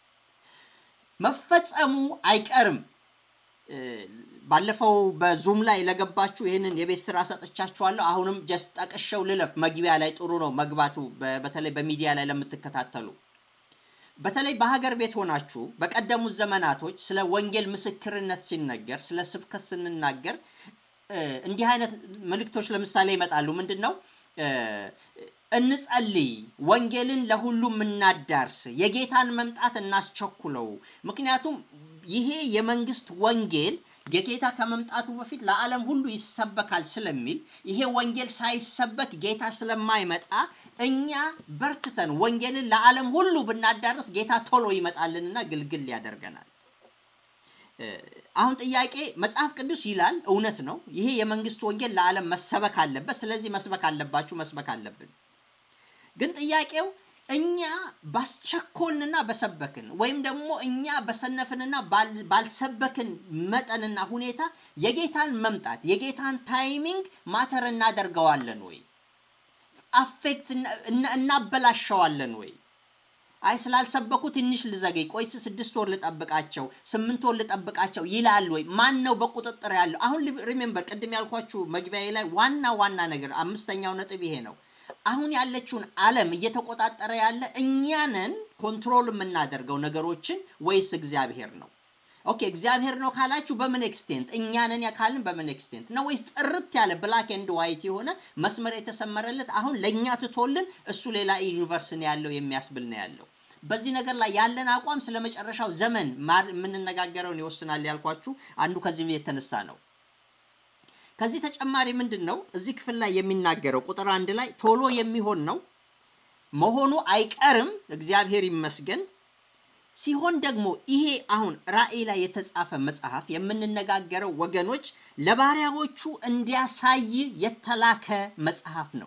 መፈጸሙ አይቀርም። ባለፈው በዙም ላይ ለገባችሁ ይህንን የቤት ስራ ሰጥቻችኋለሁ። አሁንም ጀስት ጠቅሸው ልለፍ። መግቢያ ላይ ጥሩ ነው መግባቱ፣ በተለይ በሚዲያ ላይ ለምትከታተሉ በተለይ በሀገር ቤት ሆናችሁ በቀደሙት ዘመናቶች ስለ ወንጌል ምስክርነት ሲነገር ስለ ስብከት ስንናገር እንዲህ አይነት መልእክቶች ለምሳሌ ይመጣሉ። ምንድን ነው እንጸልይ፣ ወንጌልን ለሁሉም እናዳርስ፣ የጌታን መምጣት እናስቸኩለው። ምክንያቱም ይሄ የመንግስት ወንጌል የጌታ ከመምጣቱ በፊት ለዓለም ሁሉ ይሰበካል ስለሚል ይሄ ወንጌል ሳይሰበክ ጌታ ስለማይመጣ እኛ በርትተን ወንጌልን ለዓለም ሁሉ ብናዳርስ ጌታ ቶሎ ይመጣልንና ግልግል ያደርገናል። አሁን ጥያቄ መጽሐፍ ቅዱስ ይላል፣ እውነት ነው። ይሄ የመንግስት ወንጌል ለዓለም መሰበክ አለበት። ስለዚህ መስበክ አለባችሁ፣ መስበክ አለብን። ግን ጥያቄው እኛ ባስቸኮልንና በሰበክን ወይም ደግሞ እኛ በሰነፍንና ባልሰበክን መጠንና ሁኔታ የጌታን መምጣት የጌታን ታይሚንግ ማተር እናደርገዋለን ወይ? አፌክት እናበላሸዋለን ወይ? አይ ስላልሰበኩ ትንሽ ልዘገይ፣ ቆይ ስድስት ወር ልጠብቃቸው፣ ስምንት ወር ልጠብቃቸው ይላል ወይ? ማን ነው በቁጥጥር ያለው? አሁን ሪሜምበር ቅድም ያልኳችሁ መግቢያዬ ላይ ዋና ዋና ነገር አምስተኛው ነጥብ ይሄ ነው። አሁን ያለችውን ዓለም እየተቆጣጠረ ያለ እኛንን ኮንትሮል የምናደርገው ነገሮችን ወይስ እግዚአብሔር ነው? ኦኬ እግዚአብሔር ነው ካላችሁ በምን ኤክስቴንት እኛንን ያካልን በምን ኤክስቴንት ነው? ወይስ ጥርት ያለ ብላክ ኤንድ ዋይት የሆነ መስመር የተሰመረለት አሁን ለእኛ ትቶልን እሱ ሌላ ዩኒቨርስ ነው ያለው የሚያስብል ነው ያለው። በዚህ ነገር ላይ ያለን አቋም ስለ መጨረሻው ዘመን የምንነጋገረውን ይወስናል ያልኳችሁ አንዱ ከዚህ የተነሳ ነው። ከዚህ ተጨማሪ ምንድን ነው እዚህ ክፍል ላይ የሚናገረው ቁጥር አንድ ላይ ቶሎ የሚሆን ነው መሆኑ አይቀርም፣ እግዚአብሔር ይመስገን። ሲሆን ደግሞ ይሄ አሁን ራእይ ላይ የተጻፈ መጽሐፍ የምንነጋገረው ወገኖች ለባሪያዎቹ እንዲያሳይ የተላከ መጽሐፍ ነው።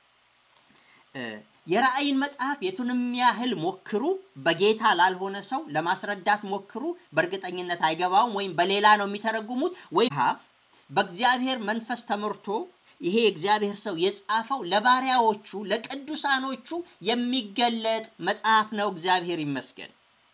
የራእይን መጽሐፍ የቱንም ያህል ሞክሩ፣ በጌታ ላልሆነ ሰው ለማስረዳት ሞክሩ፣ በእርግጠኝነት አይገባውም። ወይም በሌላ ነው የሚተረጉሙት ወይም ሀፍ በእግዚአብሔር መንፈስ ተመርቶ ይሄ የእግዚአብሔር ሰው የጻፈው ለባሪያዎቹ ለቅዱሳኖቹ የሚገለጥ መጽሐፍ ነው። እግዚአብሔር ይመስገን።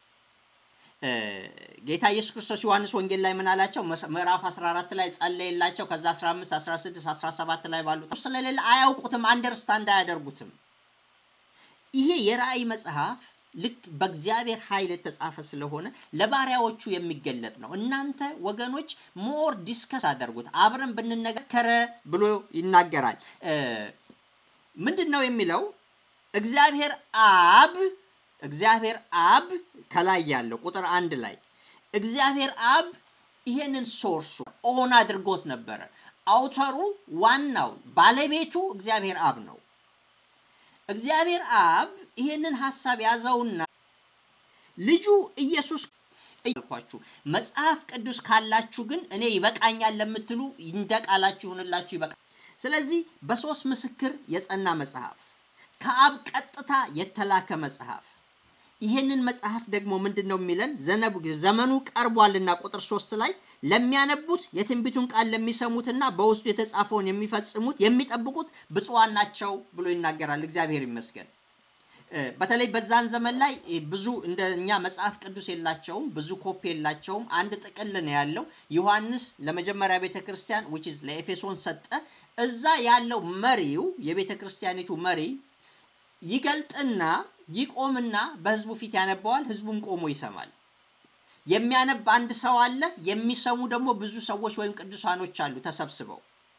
ጌታ ኢየሱስ ክርስቶስ ዮሐንስ ወንጌል ላይ ምን አላቸው? ምዕራፍ 14 ላይ ጸለየላቸው። ከዛ 15፣ 16፣ 17 ላይ ባሉት ስለሌለ አያውቁትም፣ አንደርስታንድ አያደርጉትም። ይሄ የራእይ መጽሐፍ ልክ በእግዚአብሔር ኃይል የተጻፈ ስለሆነ ለባሪያዎቹ የሚገለጥ ነው። እናንተ ወገኖች ሞር ዲስከስ አደርጉት፣ አብረን ብንነጋከረ ብሎ ይናገራል። ምንድን ነው የሚለው? እግዚአብሔር አብ እግዚአብሔር አብ ከላይ ያለው ቁጥር አንድ ላይ እግዚአብሔር አብ ይሄንን ሶርሱ ኦን አድርጎት ነበረ። አውተሩ ዋናው ባለቤቱ እግዚአብሔር አብ ነው። እግዚአብሔር አብ ይሄንን ሀሳብ ያዘውና ልጁ ኢየሱስ እያልኳችሁ መጽሐፍ ቅዱስ ካላችሁ ግን እኔ ይበቃኛል ለምትሉ እንደ ቃላችሁ ይሁንላችሁ፣ ይበቃ። ስለዚህ በሶስት ምስክር የጸና መጽሐፍ ከአብ ቀጥታ የተላከ መጽሐፍ ይሄንን መጽሐፍ ደግሞ ምንድን ነው የሚለን? ዘመኑ ቀርቧልና ቁጥር ሶስት ላይ ለሚያነቡት የትንቢቱን ቃል ለሚሰሙትና በውስጡ የተጻፈውን የሚፈጽሙት የሚጠብቁት ብፁዓን ናቸው ብሎ ይናገራል። እግዚአብሔር ይመስገን። በተለይ በዛን ዘመን ላይ ብዙ እንደ እኛ መጽሐፍ ቅዱስ የላቸውም፣ ብዙ ኮፒ የላቸውም። አንድ ጥቅል ነው ያለው። ዮሐንስ ለመጀመሪያ ቤተ ክርስቲያን ዊች ኢዝ ለኤፌሶን ሰጠ። እዛ ያለው መሪው የቤተ ክርስቲያኒቱ መሪ ይገልጥና ይቆምና በህዝቡ ፊት ያነባዋል። ህዝቡም ቆሞ ይሰማል። የሚያነብ አንድ ሰው አለ። የሚሰሙ ደግሞ ብዙ ሰዎች ወይም ቅዱሳኖች አሉ ተሰብስበው።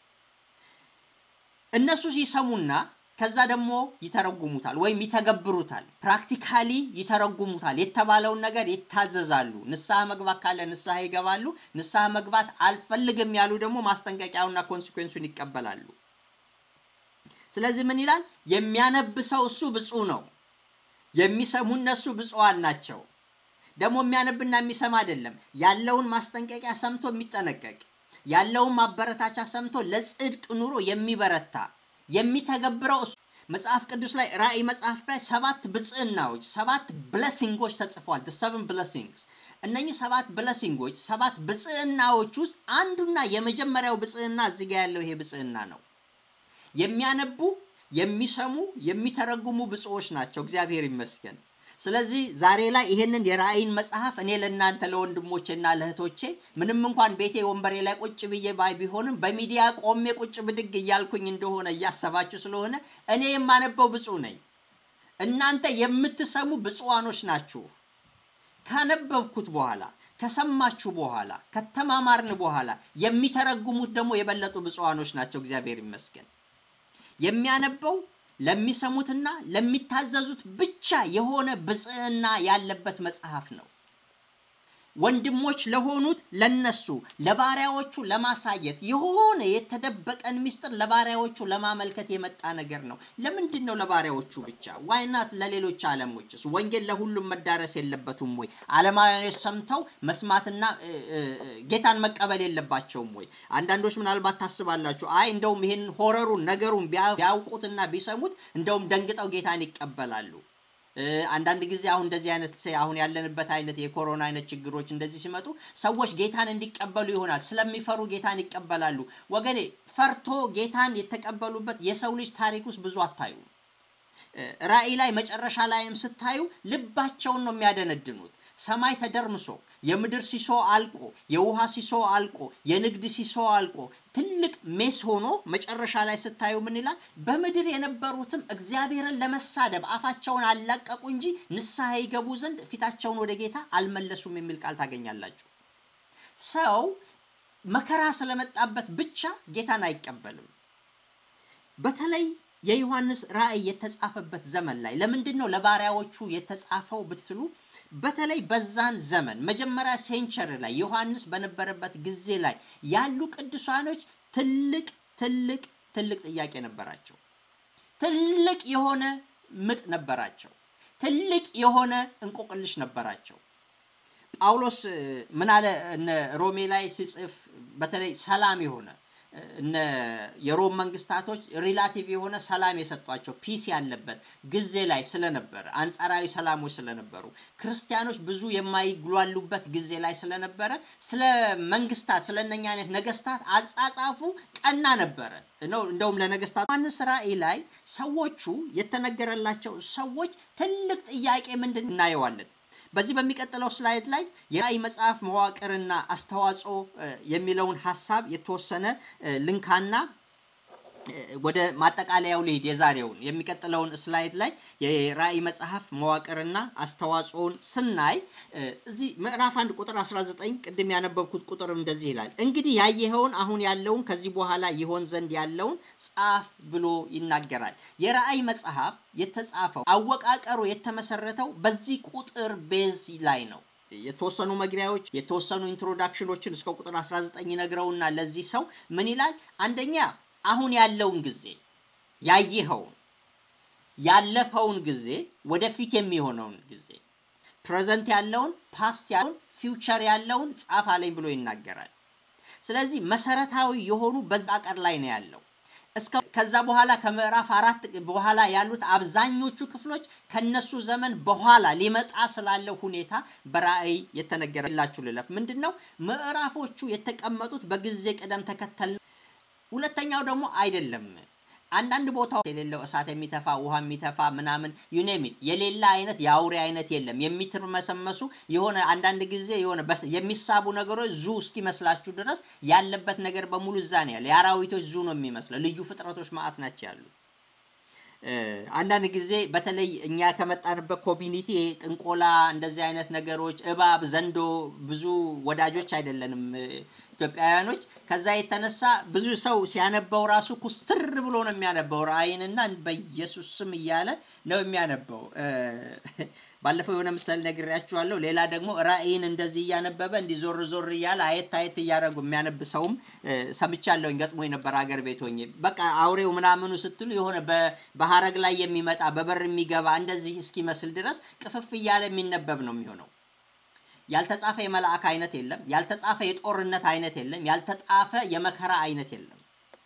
እነሱ ሲሰሙና ከዛ ደግሞ ይተረጉሙታል ወይም ይተገብሩታል። ፕራክቲካሊ ይተረጉሙታል። የተባለውን ነገር ይታዘዛሉ። ንስሐ መግባት ካለ ንስሐ ይገባሉ። ንስሐ መግባት አልፈልግም ያሉ ደግሞ ማስጠንቀቂያውና ኮንሲኩዌንሱን ይቀበላሉ። ስለዚህ ምን ይላል? የሚያነብ ሰው እሱ ብፁዕ ነው። የሚሰሙ እነሱ ብፁዓን ናቸው። ደግሞ የሚያነብና የሚሰማ አይደለም፣ ያለውን ማስጠንቀቂያ ሰምቶ የሚጠነቀቅ ያለውን ማበረታቻ ሰምቶ ለጽድቅ ኑሮ የሚበረታ የሚተገብረው እሱ። መጽሐፍ ቅዱስ ላይ ራእይ መጽሐፍ ላይ ሰባት ብጽዕናዎች ሰባት ብለሲንጎች ተጽፏል። ሰቨን ብለሲንግስ። እነኚህ ሰባት ብለሲንጎች ሰባት ብጽዕናዎች ውስጥ አንዱና የመጀመሪያው ብጽዕና እዚህ ጋ ያለው ይሄ ብጽዕና ነው። የሚያነቡ የሚሰሙ የሚተረጉሙ ብፁዎች ናቸው። እግዚአብሔር ይመስገን። ስለዚህ ዛሬ ላይ ይሄንን የራእይን መጽሐፍ እኔ ለእናንተ ለወንድሞቼና ለእህቶቼ ምንም እንኳን ቤቴ ወንበሬ ላይ ቁጭ ብዬ ባይ ቢሆንም በሚዲያ ቆሜ ቁጭ ብድግ እያልኩኝ እንደሆነ እያሰባችሁ ስለሆነ እኔ የማነበው ብፁዕ ነኝ። እናንተ የምትሰሙ ብፁዓኖች ናችሁ። ካነበብኩት በኋላ ከሰማችሁ በኋላ ከተማማርን በኋላ የሚተረጉሙት ደግሞ የበለጡ ብፁዓኖች ናቸው። እግዚአብሔር ይመስገን። የሚያነበው ለሚሰሙትና ለሚታዘዙት ብቻ የሆነ ብጽዕና ያለበት መጽሐፍ ነው። ወንድሞች ለሆኑት ለነሱ ለባሪያዎቹ ለማሳየት የሆነ የተደበቀን ምስጢር ለባሪያዎቹ ለማመልከት የመጣ ነገር ነው። ለምንድን ነው ለባሪያዎቹ ብቻ? ዋይናት ለሌሎች ዓለሞችስ? ወንጌል ለሁሉም መዳረስ የለበትም ወይ? ዓለማውያኖች ሰምተው መስማትና ጌታን መቀበል የለባቸውም ወይ? አንዳንዶች ምናልባት ታስባላችሁ፣ አይ እንደውም ይህን ሆረሩን ነገሩን ቢያውቁትና ቢሰሙት እንደውም ደንግጠው ጌታን ይቀበላሉ። አንዳንድ ጊዜ አሁን እንደዚህ አይነት አሁን ያለንበት አይነት የኮሮና አይነት ችግሮች እንደዚህ ሲመጡ ሰዎች ጌታን እንዲቀበሉ ይሆናል። ስለሚፈሩ ጌታን ይቀበላሉ። ወገኔ ፈርቶ ጌታን የተቀበሉበት የሰው ልጅ ታሪክ ውስጥ ብዙ አታዩ። ራእይ ላይ መጨረሻ ላይም ስታዩ ልባቸውን ነው የሚያደነድኑት። ሰማይ ተደርምሶ የምድር ሲሶ አልቆ የውሃ ሲሶ አልቆ የንግድ ሲሶ አልቆ ትልቅ ሜስ ሆኖ መጨረሻ ላይ ስታዩ ምን ይላል? በምድር የነበሩትም እግዚአብሔርን ለመሳደብ አፋቸውን አላቀቁ እንጂ ንስሐ ይገቡ ዘንድ ፊታቸውን ወደ ጌታ አልመለሱም የሚል ቃል ታገኛላችሁ። ሰው መከራ ስለመጣበት ብቻ ጌታን አይቀበልም። በተለይ የዮሐንስ ራእይ የተጻፈበት ዘመን ላይ ለምንድን ነው ለባሪያዎቹ የተጻፈው ብትሉ በተለይ በዛን ዘመን መጀመሪያ ሴንቸሪ ላይ ዮሐንስ በነበረበት ጊዜ ላይ ያሉ ቅዱሳኖች ትልቅ ትልቅ ትልቅ ጥያቄ ነበራቸው። ትልቅ የሆነ ምጥ ነበራቸው። ትልቅ የሆነ እንቆቅልሽ ነበራቸው። ጳውሎስ ምን አለ? እነ ሮሜ ላይ ሲጽፍ በተለይ ሰላም የሆነ እነ የሮም መንግስታቶች ሪላቲቭ የሆነ ሰላም የሰጧቸው ፒስ ያለበት ጊዜ ላይ ስለነበረ አንጻራዊ ሰላሞች ስለነበሩ ክርስቲያኖች ብዙ የማይግሏሉበት ጊዜ ላይ ስለነበረ ስለ መንግስታት ስለ እነኛ አይነት ነገስታት አጻጻፉ ቀና ነበረ ነው። እንደውም ለነገስታት ዮሐንስ ራእይ ላይ ሰዎቹ የተነገረላቸው ሰዎች ትልቅ ጥያቄ ምንድን እናየዋለን። በዚህ በሚቀጥለው ስላይድ ላይ የራእይ መጽሐፍ መዋቅርና አስተዋጽኦ የሚለውን ሀሳብ የተወሰነ ልንካና ወደ ማጠቃለያው ልሂድ። የዛሬውን የሚቀጥለውን ስላይድ ላይ የራእይ መጽሐፍ መዋቅርና አስተዋጽኦን ስናይ እዚህ ምዕራፍ አንድ ቁጥር 19 ቅድም ያነበብኩት ቁጥር እንደዚህ ይላል፣ እንግዲህ ያየኸውን አሁን ያለውን ከዚህ በኋላ ይሆን ዘንድ ያለውን ጻፍ ብሎ ይናገራል። የራእይ መጽሐፍ የተጻፈው አወቃቀሩ የተመሰረተው በዚህ ቁጥር ቤዝ ላይ ነው። የተወሰኑ መግቢያዎች የተወሰኑ ኢንትሮዳክሽኖችን እስከ ቁጥር 19 ነግረውና ለዚህ ሰው ምን ይላል? አንደኛ አሁን ያለውን ጊዜ ያየኸውን ያለፈውን ጊዜ ወደፊት የሚሆነውን ጊዜ ፕሬዘንት ያለውን ፓስት ያለውን ፊውቸር ያለውን ጻፍ አለኝ ብሎ ይናገራል። ስለዚህ መሰረታዊ የሆኑ በዛ ቀር ላይ ነው ያለው። እስከ ከዛ በኋላ ከምዕራፍ አራት በኋላ ያሉት አብዛኞቹ ክፍሎች ከነሱ ዘመን በኋላ ሊመጣ ስላለው ሁኔታ በራእይ የተነገረላችሁ ልለፍ። ምንድን ነው ምዕራፎቹ የተቀመጡት በጊዜ ቅደም ተከተል ሁለተኛው ደግሞ አይደለም። አንዳንድ ቦታዎች የሌለው እሳት የሚተፋ ውሃ የሚተፋ ምናምን ዩኔሚት የሌላ አይነት የአውሬ አይነት የለም። የሚትርመሰመሱ የሆነ አንዳንድ ጊዜ የሆነ የሚሳቡ ነገሮች ዙ እስኪመስላችሁ ድረስ ያለበት ነገር በሙሉ እዛ ነው ያለ። የአራዊቶች ዙ ነው የሚመስለው። ልዩ ፍጥረቶች ማዕት ናቸው ያሉት። አንዳንድ ጊዜ በተለይ እኛ ከመጣንበት ኮሚኒቲ ጥንቆላ፣ እንደዚህ አይነት ነገሮች እባብ፣ ዘንዶ ብዙ ወዳጆች አይደለንም ኢትዮጵያውያኖች። ከዛ የተነሳ ብዙ ሰው ሲያነበው ራሱ ኩስትር ብሎ ነው የሚያነበው። ራእይንና በኢየሱስ ስም እያለ ነው የሚያነበው። ባለፈው የሆነ ምሳሌ ነግሬያችኋለሁ። ሌላ ደግሞ ራእይን እንደዚህ እያነበበ እንዲህ ዞር ዞር እያለ አየት አየት እያደረጉ የሚያነብ ሰውም ሰምቻለሁኝ። ገጥሞኝ ነበር አገር ቤት ሆኜ። በቃ አውሬው ምናምኑ ስትሉ የሆነ በሀረግ ላይ የሚመጣ በበር የሚገባ እንደዚህ እስኪመስል ድረስ ቅፍፍ እያለ የሚነበብ ነው የሚሆነው። ያልተጻፈ የመልአክ አይነት የለም። ያልተጻፈ የጦርነት አይነት የለም። ያልተጻፈ የመከራ አይነት የለም።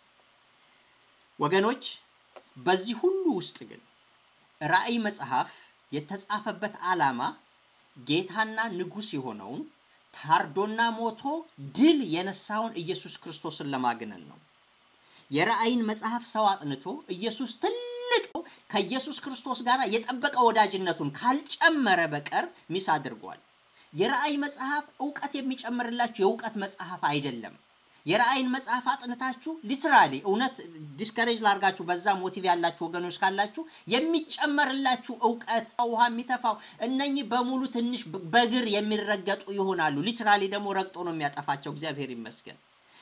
ወገኖች በዚህ ሁሉ ውስጥ ግን ራእይ መጽሐፍ የተጻፈበት ዓላማ ጌታና ንጉሥ የሆነውን ታርዶና ሞቶ ድል የነሳውን ኢየሱስ ክርስቶስን ለማግነን ነው። የራእይን መጽሐፍ ሰው አጥንቶ ኢየሱስ ትልቅ ከኢየሱስ ክርስቶስ ጋር የጠበቀ ወዳጅነቱን ካልጨመረ በቀር ሚስ አድርጓል። የራእይ መጽሐፍ እውቀት የሚጨምርላችሁ የእውቀት መጽሐፍ አይደለም። የራእይን መጽሐፍ አጥንታችሁ ሊትራሊ እውነት ዲስከሬጅ ላርጋችሁ በዛ ሞቲቭ ያላችሁ ወገኖች ካላችሁ የሚጨመርላችሁ እውቀት ውሃ የሚተፋው እነኚህ በሙሉ ትንሽ በእግር የሚረገጡ ይሆናሉ። ሊትራሊ ደግሞ ረግጦ ነው የሚያጠፋቸው። እግዚአብሔር ይመስገን።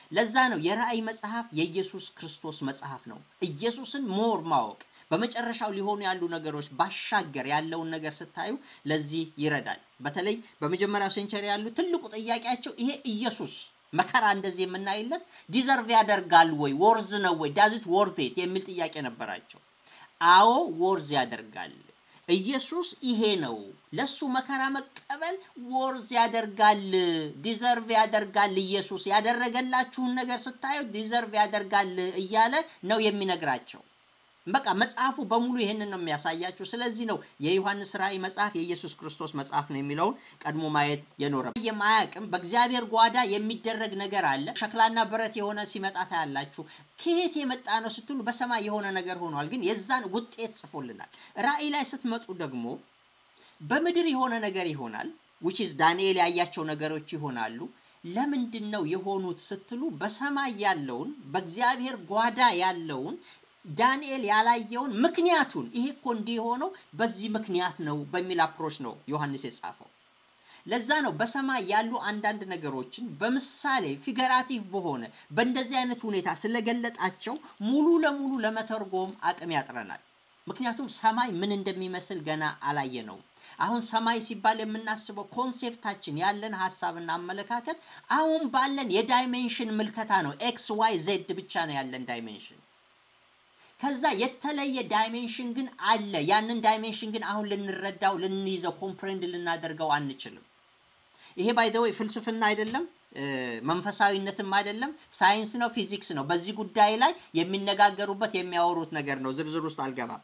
ለዛ ነው የራእይ መጽሐፍ የኢየሱስ ክርስቶስ መጽሐፍ ነው። ኢየሱስን ሞር ማወቅ በመጨረሻው ሊሆኑ ያሉ ነገሮች ባሻገር ያለውን ነገር ስታዩ ለዚህ ይረዳል። በተለይ በመጀመሪያው ሴንቸሪ ያሉ ትልቁ ጥያቄያቸው ይሄ ኢየሱስ መከራ እንደዚህ የምናይለት ዲዘርቭ ያደርጋል ወይ ወርዝ ነው ወይ ዳዚት ወርቴት የሚል ጥያቄ ነበራቸው። አዎ ወርዝ ያደርጋል። ኢየሱስ ይሄ ነው። ለሱ መከራ መቀበል ወርዝ ያደርጋል፣ ዲዘርቭ ያደርጋል። ኢየሱስ ያደረገላችሁን ነገር ስታዩ ዲዘርቭ ያደርጋል እያለ ነው የሚነግራቸው። በቃ መጽሐፉ በሙሉ ይህንን ነው የሚያሳያችሁ። ስለዚህ ነው የዮሐንስ ራእይ መጽሐፍ የኢየሱስ ክርስቶስ መጽሐፍ ነው የሚለውን ቀድሞ ማየት የኖረ የማያቅም በእግዚአብሔር ጓዳ የሚደረግ ነገር አለ። ሸክላና ብረት የሆነ ሲመጣ ታያላችሁ። ከየት የመጣ ነው ስትሉ በሰማይ የሆነ ነገር ሆኗል፣ ግን የዛን ውጤት ጽፎልናል። ራእይ ላይ ስትመጡ ደግሞ በምድር የሆነ ነገር ይሆናል። ዊች ኢዝ ዳንኤል ያያቸው ነገሮች ይሆናሉ። ለምንድን ነው የሆኑት ስትሉ በሰማይ ያለውን በእግዚአብሔር ጓዳ ያለውን ዳንኤል ያላየውን ምክንያቱን ይሄ እኮ እንዲህ የሆነው በዚህ ምክንያት ነው በሚል አፕሮች ነው ዮሐንስ የጻፈው። ለዛ ነው በሰማይ ያሉ አንዳንድ ነገሮችን በምሳሌ ፊገራቲቭ በሆነ በእንደዚህ አይነት ሁኔታ ስለገለጣቸው ሙሉ ለሙሉ ለመተርጎም አቅም ያጥረናል። ምክንያቱም ሰማይ ምን እንደሚመስል ገና አላየነውም። አሁን ሰማይ ሲባል የምናስበው ኮንሴፕታችን ያለን ሀሳብና አመለካከት አሁን ባለን የዳይሜንሽን ምልከታ ነው። ኤክስ ዋይ ዜድ ብቻ ነው ያለን ዳይሜንሽን። ከዛ የተለየ ዳይሜንሽን ግን አለ። ያንን ዳይሜንሽን ግን አሁን ልንረዳው፣ ልንይዘው፣ ኮምፕሬንድ ልናደርገው አንችልም። ይሄ ባይዘወይ ፍልስፍና አይደለም፣ መንፈሳዊነትም አይደለም፣ ሳይንስ ነው፣ ፊዚክስ ነው። በዚህ ጉዳይ ላይ የሚነጋገሩበት የሚያወሩት ነገር ነው። ዝርዝር ውስጥ አልገባም።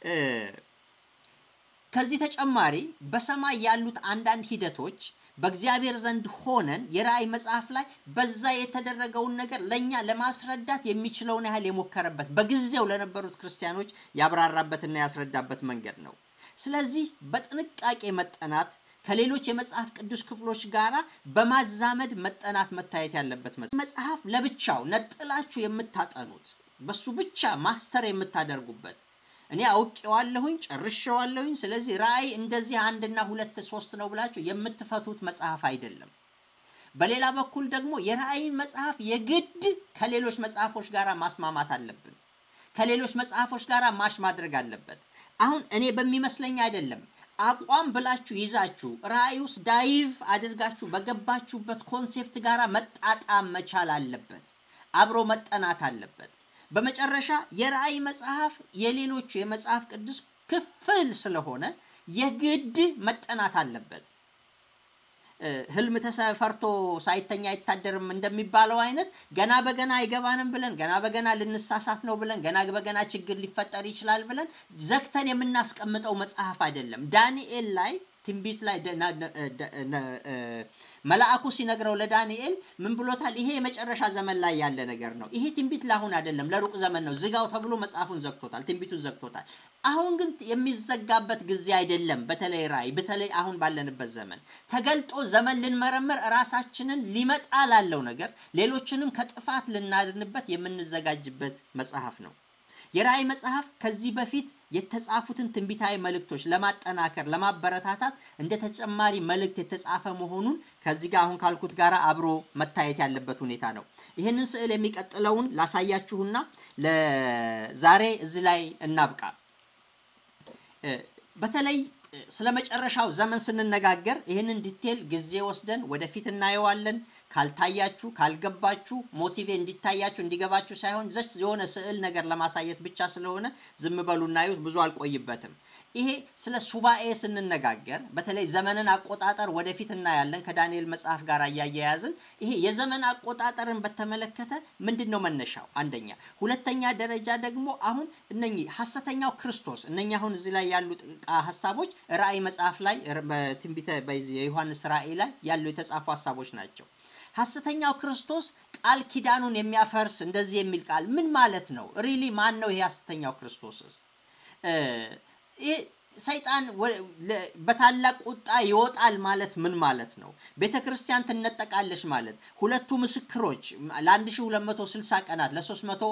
ከዚህ ተጨማሪ በሰማይ ያሉት አንዳንድ ሂደቶች በእግዚአብሔር ዘንድ ሆነን የራእይ መጽሐፍ ላይ በዛ የተደረገውን ነገር ለእኛ ለማስረዳት የሚችለውን ያህል የሞከረበት በጊዜው ለነበሩት ክርስቲያኖች ያብራራበትና ያስረዳበት መንገድ ነው። ስለዚህ በጥንቃቄ መጠናት ከሌሎች የመጽሐፍ ቅዱስ ክፍሎች ጋር በማዛመድ መጠናት መታየት ያለበት መጽሐፍ ለብቻው ነጥላችሁ የምታጠኑት በሱ ብቻ ማስተር የምታደርጉበት እኔ አውቄዋለሁኝ ጨርሼዋለሁኝ፣ ስለዚህ ራእይ እንደዚህ አንድና ሁለት ሶስት ነው ብላችሁ የምትፈቱት መጽሐፍ አይደለም። በሌላ በኩል ደግሞ የራእይን መጽሐፍ የግድ ከሌሎች መጽሐፎች ጋር ማስማማት አለብን። ከሌሎች መጽሐፎች ጋር ማሽ ማድረግ አለበት። አሁን እኔ በሚመስለኝ አይደለም አቋም ብላችሁ ይዛችሁ ራእይ ውስጥ ዳይቭ አድርጋችሁ በገባችሁበት ኮንሴፕት ጋር መጣጣም መቻል አለበት። አብሮ መጠናት አለበት። በመጨረሻ የራእይ መጽሐፍ የሌሎቹ የመጽሐፍ ቅዱስ ክፍል ስለሆነ የግድ መጠናት አለበት። ህልም ተፈርቶ ሳይተኛ አይታደርም እንደሚባለው አይነት ገና በገና አይገባንም ብለን ገና በገና ልንሳሳት ነው ብለን ገና በገና ችግር ሊፈጠር ይችላል ብለን ዘግተን የምናስቀምጠው መጽሐፍ አይደለም። ዳንኤል ላይ ትንቢት ላይ መልአኩ ሲነግረው ለዳንኤል ምን ብሎታል? ይሄ የመጨረሻ ዘመን ላይ ያለ ነገር ነው። ይሄ ትንቢት ለአሁን አይደለም፣ ለሩቅ ዘመን ነው። ዝጋው ተብሎ መጽሐፉን ዘግቶታል፣ ትንቢቱን ዘግቶታል። አሁን ግን የሚዘጋበት ጊዜ አይደለም። በተለይ ራእይ፣ በተለይ አሁን ባለንበት ዘመን ተገልጦ ዘመን ልንመረምር ራሳችንን ሊመጣ ላለው ነገር ሌሎችንም ከጥፋት ልናድንበት የምንዘጋጅበት መጽሐፍ ነው። የራእይ መጽሐፍ ከዚህ በፊት የተጻፉትን ትንቢታዊ መልእክቶች ለማጠናከር ለማበረታታት እንደ ተጨማሪ መልእክት የተጻፈ መሆኑን ከዚህ ጋር አሁን ካልኩት ጋር አብሮ መታየት ያለበት ሁኔታ ነው። ይህንን ስዕል የሚቀጥለውን ላሳያችሁና ለዛሬ እዚህ ላይ እናብቃ። በተለይ ስለ መጨረሻው ዘመን ስንነጋገር ይህንን ዲቴል ጊዜ ወስደን ወደፊት እናየዋለን። ካልታያችሁ ካልገባችሁ ሞቲቬ እንዲታያችሁ እንዲገባችሁ ሳይሆን ዘች የሆነ ስዕል ነገር ለማሳየት ብቻ ስለሆነ ዝም በሉ እናዩት። ብዙ አልቆይበትም። ይሄ ስለ ሱባኤ ስንነጋገር በተለይ ዘመንን አቆጣጠር ወደፊት እናያለን ከዳንኤል መጽሐፍ ጋር እያያያዝን። ይሄ የዘመን አቆጣጠርን በተመለከተ ምንድን ነው መነሻው? አንደኛ። ሁለተኛ ደረጃ ደግሞ አሁን እነኚህ ሐሰተኛው ክርስቶስ እነኚህ አሁን እዚህ ላይ ያሉ ሀሳቦች ራእይ መጽሐፍ ላይ በትንቢተ የዮሐንስ ራእይ ላይ ያሉ የተጻፉ ሀሳቦች ናቸው። ሐሰተኛው ክርስቶስ ቃል ኪዳኑን የሚያፈርስ እንደዚህ የሚል ቃል ምን ማለት ነው? ሪሊ ማን ነው ይሄ ሐሰተኛው ክርስቶስስ? ሰይጣን በታላቅ ቁጣ ይወጣል ማለት ምን ማለት ነው? ቤተ ክርስቲያን ትነጠቃለች ማለት ሁለቱ ምስክሮች ለ1260 ቀናት ለ300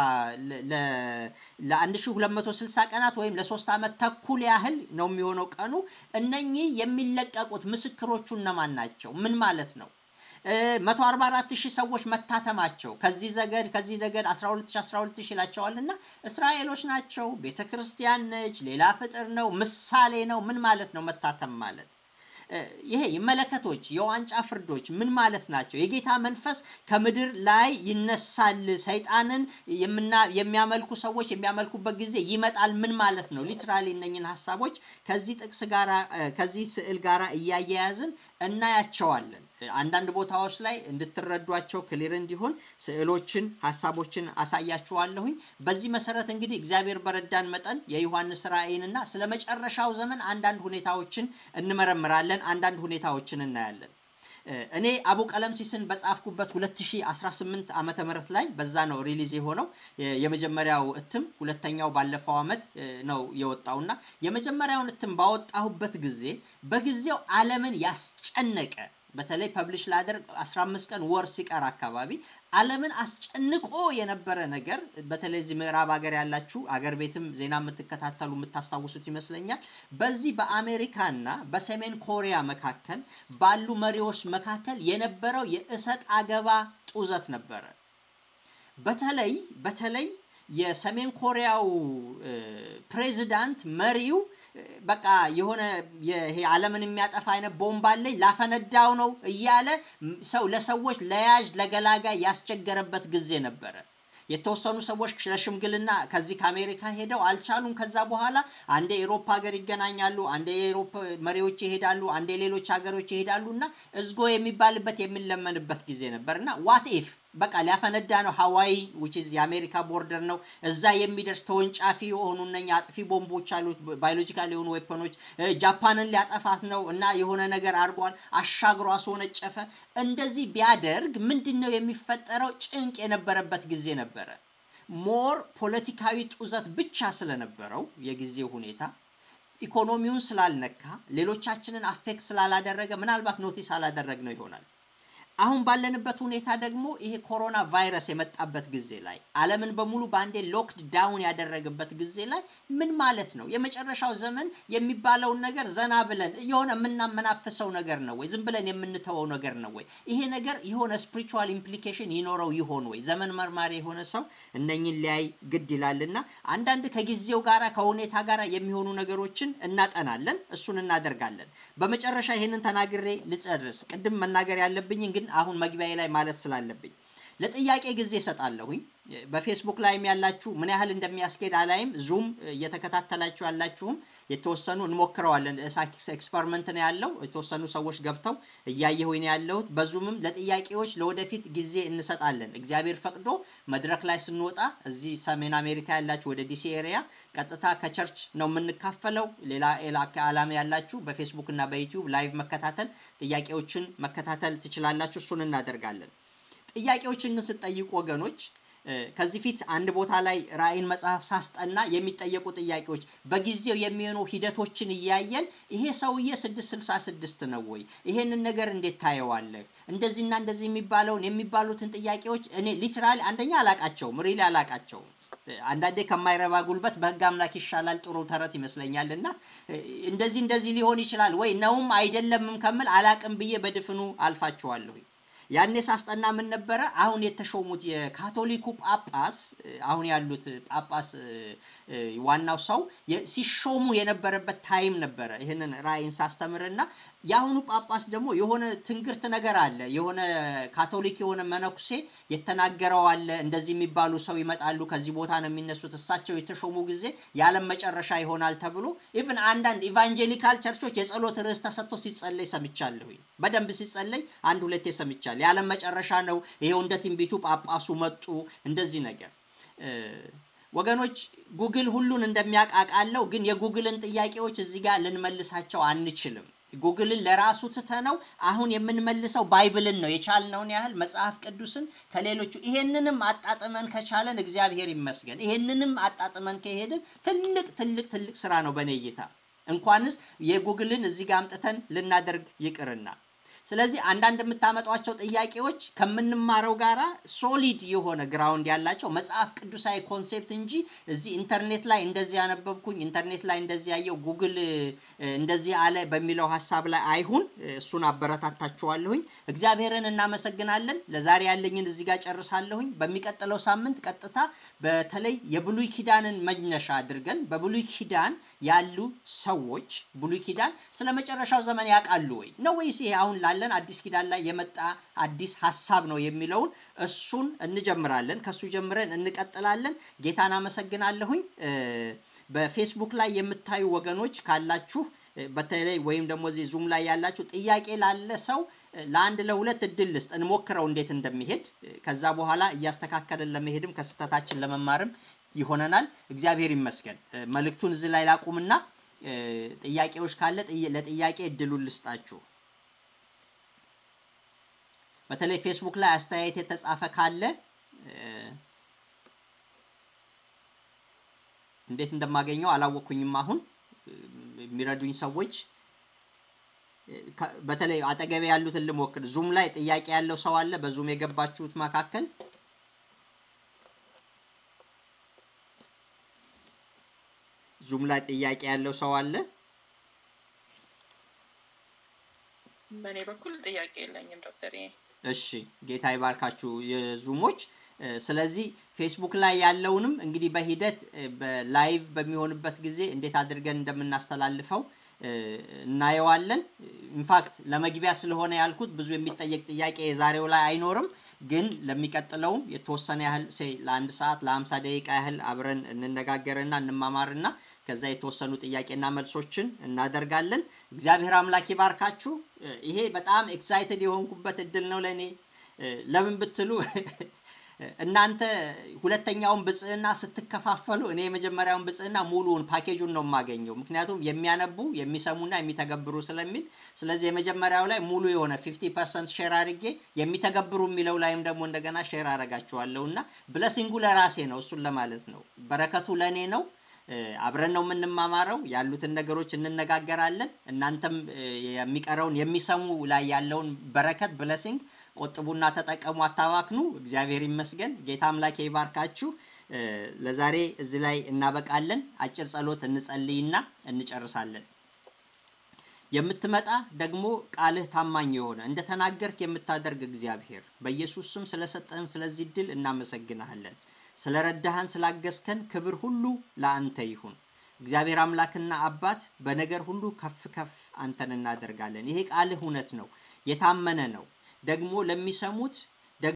ለ1260 ቀናት ወይም ለሶስት ዓመት ተኩል ያህል ነው የሚሆነው ቀኑ። እነኚህ የሚለቀቁት ምስክሮቹ እነማን ናቸው? ምን ማለት ነው? መቶ አርባ አራት ሺህ ሰዎች መታተማቸው ከዚህ ዘገድ ከዚህ ነገድ 12 ሺህ 12 ሺህ ይላቸዋል እና እስራኤሎች ናቸው። ቤተ ክርስቲያን ነች። ሌላ ፍጥር ነው። ምሳሌ ነው። ምን ማለት ነው መታተም ማለት? ይሄ መለከቶች፣ የዋንጫ ፍርዶች ምን ማለት ናቸው? የጌታ መንፈስ ከምድር ላይ ይነሳል፣ ሰይጣንን የሚያመልኩ ሰዎች የሚያመልኩበት ጊዜ ይመጣል። ምን ማለት ነው? ሊትራሊ እነኝን ሀሳቦች ከዚህ ጥቅስ ጋራ ከዚህ ስዕል ጋራ እያያያዝን እናያቸዋለን። አንዳንድ ቦታዎች ላይ እንድትረዷቸው ክሊር እንዲሆን ስዕሎችን፣ ሀሳቦችን አሳያችኋለሁኝ። በዚህ መሰረት እንግዲህ እግዚአብሔር በረዳን መጠን የዮሐንስ ራእይንና ስለ መጨረሻው ዘመን አንዳንድ ሁኔታዎችን እንመረምራለን፣ አንዳንድ ሁኔታዎችን እናያለን። እኔ አቡ ቀለምሲስን በጻፍኩበት 2018 ዓመተ ምህረት ላይ በዛ ነው ሪሊዝ የሆነው የመጀመሪያው እትም። ሁለተኛው ባለፈው ዓመት ነው የወጣውና የመጀመሪያውን እትም ባወጣሁበት ጊዜ በጊዜው ዓለምን ያስጨነቀ በተለይ ፐብሊሽ ላደርግ 15 ቀን ወር ሲቀር አካባቢ ዓለምን አስጨንቆ የነበረ ነገር በተለይ እዚህ ምዕራብ ሀገር ያላችሁ አገር ቤትም ዜና የምትከታተሉ የምታስታውሱት ይመስለኛል። በዚህ በአሜሪካና በሰሜን ኮሪያ መካከል ባሉ መሪዎች መካከል የነበረው የእሰጥ አገባ ጡዘት ነበረ። በተለይ በተለይ የሰሜን ኮሪያው ፕሬዚዳንት መሪው በቃ የሆነ ይሄ ዓለምን የሚያጠፋ አይነት ቦምብ አለኝ ላፈነዳው ነው እያለ ሰው ለሰዎች ለያዥ ለገላጋይ ያስቸገረበት ጊዜ ነበረ። የተወሰኑ ሰዎች ለሽምግልና ከዚህ ከአሜሪካ ሄደው አልቻሉም። ከዛ በኋላ አንዴ የኤሮፓ ሀገር ይገናኛሉ፣ አንዴ የኤሮፓ መሪዎች ይሄዳሉ፣ አንዴ ሌሎች ሀገሮች ይሄዳሉ እና እዝጎ የሚባልበት የሚለመንበት ጊዜ ነበር እና ዋት ኢፍ በቃ ሊያፈነዳ ነው። ሀዋይ ዊች ኢዝ የአሜሪካ ቦርደር ነው። እዛ የሚደርስ ተወንጫፊ የሆኑ እነኛ አጥፊ ቦምቦች አሉት፣ ባዮሎጂካል የሆኑ ዌፐኖች። ጃፓንን ሊያጠፋት ነው እና የሆነ ነገር አድርጓል፣ አሻግሮ አስወነጨፈ። እንደዚህ ቢያደርግ ምንድን ነው የሚፈጠረው? ጭንቅ የነበረበት ጊዜ ነበረ። ሞር ፖለቲካዊ ጡዘት ብቻ ስለነበረው የጊዜው ሁኔታ ኢኮኖሚውን ስላልነካ ሌሎቻችንን አፌክት ስላላደረገ ምናልባት ኖቲስ አላደረግ ነው ይሆናል። አሁን ባለንበት ሁኔታ ደግሞ ይሄ ኮሮና ቫይረስ የመጣበት ጊዜ ላይ ዓለምን በሙሉ በአንዴ ሎክድ ዳውን ያደረገበት ጊዜ ላይ ምን ማለት ነው? የመጨረሻው ዘመን የሚባለውን ነገር ዘና ብለን የሆነ የምናመናፍሰው ነገር ነው ወይ? ዝም ብለን የምንተወው ነገር ነው ወይ? ይሄ ነገር የሆነ ስፒሪቹዋል ኢምፕሊኬሽን ይኖረው ይሆን ወይ? ዘመን መርማሪ የሆነ ሰው እነኝን ሊያይ ግድ ይላልና አንዳንድ ከጊዜው ጋራ ከሁኔታ ጋራ የሚሆኑ ነገሮችን እናጠናለን፣ እሱን እናደርጋለን። በመጨረሻ ይሄንን ተናግሬ ልጨርስ። ቅድም መናገር ያለብኝ ግን አሁን መግቢያ ላይ ማለት ስላለብኝ ለጥያቄ ጊዜ እሰጣለሁኝ። በፌስቡክ ላይም ያላችሁ ምን ያህል እንደሚያስኬድ አላይም። ዙም እየተከታተላችሁ ያላችሁም የተወሰኑ እንሞክረዋለን። ሳይክስ ኤክስፐሪመንት ነው ያለው። የተወሰኑ ሰዎች ገብተው እያየሁኝ ነው ያለሁት። በዙምም ለጥያቄዎች ለወደፊት ጊዜ እንሰጣለን። እግዚአብሔር ፈቅዶ መድረክ ላይ ስንወጣ እዚህ ሰሜን አሜሪካ ያላችሁ ወደ ዲሲ ኤሪያ ቀጥታ ከቸርች ነው የምንካፈለው። ሌላ ዓላማ ያላችሁ በፌስቡክ እና በዩቲዩብ ላይቭ መከታተል ጥያቄዎችን መከታተል ትችላላችሁ። እሱን እናደርጋለን። ጥያቄዎችን ግን ስትጠይቁ ወገኖች ከዚህ ፊት አንድ ቦታ ላይ ራእይን መጽሐፍ ሳስጠና የሚጠየቁ ጥያቄዎች በጊዜው የሚሆኑ ሂደቶችን እያየን ይሄ ሰውዬ ስድስት ስልሳ ስድስት ነው ወይ? ይሄንን ነገር እንዴት ታየዋለህ? እንደዚህና እንደዚህ የሚባለውን የሚባሉትን ጥያቄዎች እኔ ሊትራሊ አንደኛ አላቃቸውም፣ ሪሊ አላቃቸውም። አንዳንዴ ከማይረባ ጉልበት በሕግ አምላክ ይሻላል ጥሩ ተረት ይመስለኛል። እና እንደዚህ እንደዚህ ሊሆን ይችላል ወይ ነውም አይደለምም ከምል አላቅም ብዬ በድፍኑ አልፋቸዋለሁ። ያኔ ሳስጠና ምን ነበረ? አሁን የተሾሙት የካቶሊኩ ጳጳስ አሁን ያሉት ጳጳስ ዋናው ሰው ሲሾሙ የነበረበት ታይም ነበረ። ይህንን ራእይን ሳስተምርና የአሁኑ ጳጳስ ደግሞ የሆነ ትንግርት ነገር አለ። የሆነ ካቶሊክ የሆነ መነኩሴ የተናገረው አለ። እንደዚህ የሚባሉ ሰው ይመጣሉ፣ ከዚህ ቦታ ነው የሚነሱት፣ እሳቸው የተሾሙ ጊዜ የዓለም መጨረሻ ይሆናል ተብሎ ኢቭን አንዳንድ ኢቫንጀሊካል ቸርቾች የጸሎት ርዕስ ተሰጥቶ ሲጸለይ ሰምቻለሁኝ። በደንብ ሲጸለይ አንድ ሁለቴ ሰምቻለሁ። የዓለም መጨረሻ ነው፣ ይሄው እንደ ትንቢቱ ጳጳሱ መጡ፣ እንደዚህ ነገር ወገኖች ጉግል ሁሉን እንደሚያቃቃለው ግን የጉግልን ጥያቄዎች እዚህ ጋር ልንመልሳቸው አንችልም። ጉግልን ለራሱ ትተነው አሁን የምንመልሰው ባይብልን ነው። የቻልነውን ያህል መጽሐፍ ቅዱስን ከሌሎቹ ይሄንንም አጣጥመን ከቻለን እግዚአብሔር ይመስገን። ይሄንንም አጣጥመን ከሄድን ትልቅ ትልቅ ትልቅ ስራ ነው በኔ እይታ። እንኳንስ የጉግልን እዚህ ጋር አምጥተን ልናደርግ ይቅርና ስለዚህ አንዳንድ የምታመጧቸው ጥያቄዎች ከምንማረው ጋራ ሶሊድ የሆነ ግራውንድ ያላቸው መጽሐፍ ቅዱሳዊ ኮንሴፕት እንጂ እዚህ ኢንተርኔት ላይ እንደዚህ ያነበብኩኝ ኢንተርኔት ላይ እንደዚህ ያየው ጉግል እንደዚህ አለ በሚለው ሀሳብ ላይ አይሁን። እሱን አበረታታችኋለሁኝ። እግዚአብሔርን እናመሰግናለን። ለዛሬ ያለኝን እዚህ ጋር ጨርሳለሁኝ። በሚቀጥለው ሳምንት ቀጥታ በተለይ የብሉይ ኪዳንን መነሻ አድርገን በብሉይ ኪዳን ያሉ ሰዎች ብሉይ ኪዳን ስለ መጨረሻው ዘመን ያውቃሉ ወይ ነው ወይስ ይሄ አሁን ላለን አዲስ ኪዳን ላይ የመጣ አዲስ ሀሳብ ነው የሚለውን እሱን እንጀምራለን። ከሱ ጀምረን እንቀጥላለን። ጌታን አመሰግናለሁኝ። በፌስቡክ ላይ የምታዩ ወገኖች ካላችሁ በተለይ ወይም ደግሞ እዚህ ዙም ላይ ያላችሁ ጥያቄ ላለ ሰው ለአንድ ለሁለት እድል ልስጥ፣ እንሞክረው እንዴት እንደሚሄድ። ከዛ በኋላ እያስተካከልን ለመሄድም ከስህተታችን ለመማርም ይሆነናል። እግዚአብሔር ይመስገን። መልእክቱን እዚህ ላይ ላቁምና ጥያቄዎች ካለ ለጥያቄ እድሉን ልስጣችሁ። በተለይ ፌስቡክ ላይ አስተያየት የተጻፈ ካለ እንዴት እንደማገኘው አላወቅኩኝም። አሁን የሚረዱኝ ሰዎች በተለይ አጠገቤ ያሉትን ልሞክር። ዙም ላይ ጥያቄ ያለው ሰው አለ? በዙም የገባችሁት መካከል ዙም ላይ ጥያቄ ያለው ሰው አለ? በእኔ በኩል ጥያቄ የለኝም ዶክተር። እሺ ጌታ ይባርካችሁ የዙሞች። ስለዚህ ፌስቡክ ላይ ያለውንም እንግዲህ በሂደት በላይቭ በሚሆንበት ጊዜ እንዴት አድርገን እንደምናስተላልፈው እናየዋለን። ኢንፋክት ለመግቢያ ስለሆነ ያልኩት ብዙ የሚጠየቅ ጥያቄ የዛሬው ላይ አይኖርም፣ ግን ለሚቀጥለውም የተወሰነ ያህል ሴ ለአንድ ሰዓት ለሀምሳ ደቂቃ ያህል አብረን እንነጋገርና እንማማርና ከዛ የተወሰኑ ጥያቄና መልሶችን እናደርጋለን። እግዚአብሔር አምላክ ይባርካችሁ። ይሄ በጣም ኤክሳይትድ የሆንኩበት እድል ነው ለእኔ። ለምን ብትሉ እናንተ ሁለተኛውን ብጽዕና ስትከፋፈሉ እኔ የመጀመሪያውን ብጽዕና ሙሉውን ፓኬጁን ነው የማገኘው። ምክንያቱም የሚያነቡ የሚሰሙና የሚተገብሩ ስለሚል፣ ስለዚህ የመጀመሪያው ላይ ሙሉ የሆነ ፊፍቲ ፐርሰንት ሼር አድርጌ የሚተገብሩ የሚለው ላይም ደግሞ እንደገና ሼር አደርጋችኋለሁ እና ብለሲንጉ ለራሴ ነው። እሱን ለማለት ነው። በረከቱ ለእኔ ነው። አብረን ነው የምንማማረው። ያሉትን ነገሮች እንነጋገራለን። እናንተም የሚቀረውን የሚሰሙ ላይ ያለውን በረከት ብለሲንግ ቆጥቡና ተጠቀሙ፣ አታባክኑ። እግዚአብሔር ይመስገን። ጌታ አምላኬ ይባርካችሁ። ለዛሬ እዚህ ላይ እናበቃለን። አጭር ጸሎት እንጸልይና እንጨርሳለን። የምትመጣ ደግሞ ቃልህ ታማኝ የሆነ እንደተናገርክ የምታደርግ እግዚአብሔር በኢየሱስ ስም ስለሰጠህን ስለዚህ ድል እናመሰግናሃለን። ስለረዳህን ስላገዝከን ክብር ሁሉ ለአንተ ይሁን። እግዚአብሔር አምላክና አባት በነገር ሁሉ ከፍ ከፍ አንተን እናደርጋለን። ይሄ ቃልህ እውነት ነው፣ የታመነ ነው። ደግሞ ለሚሰሙት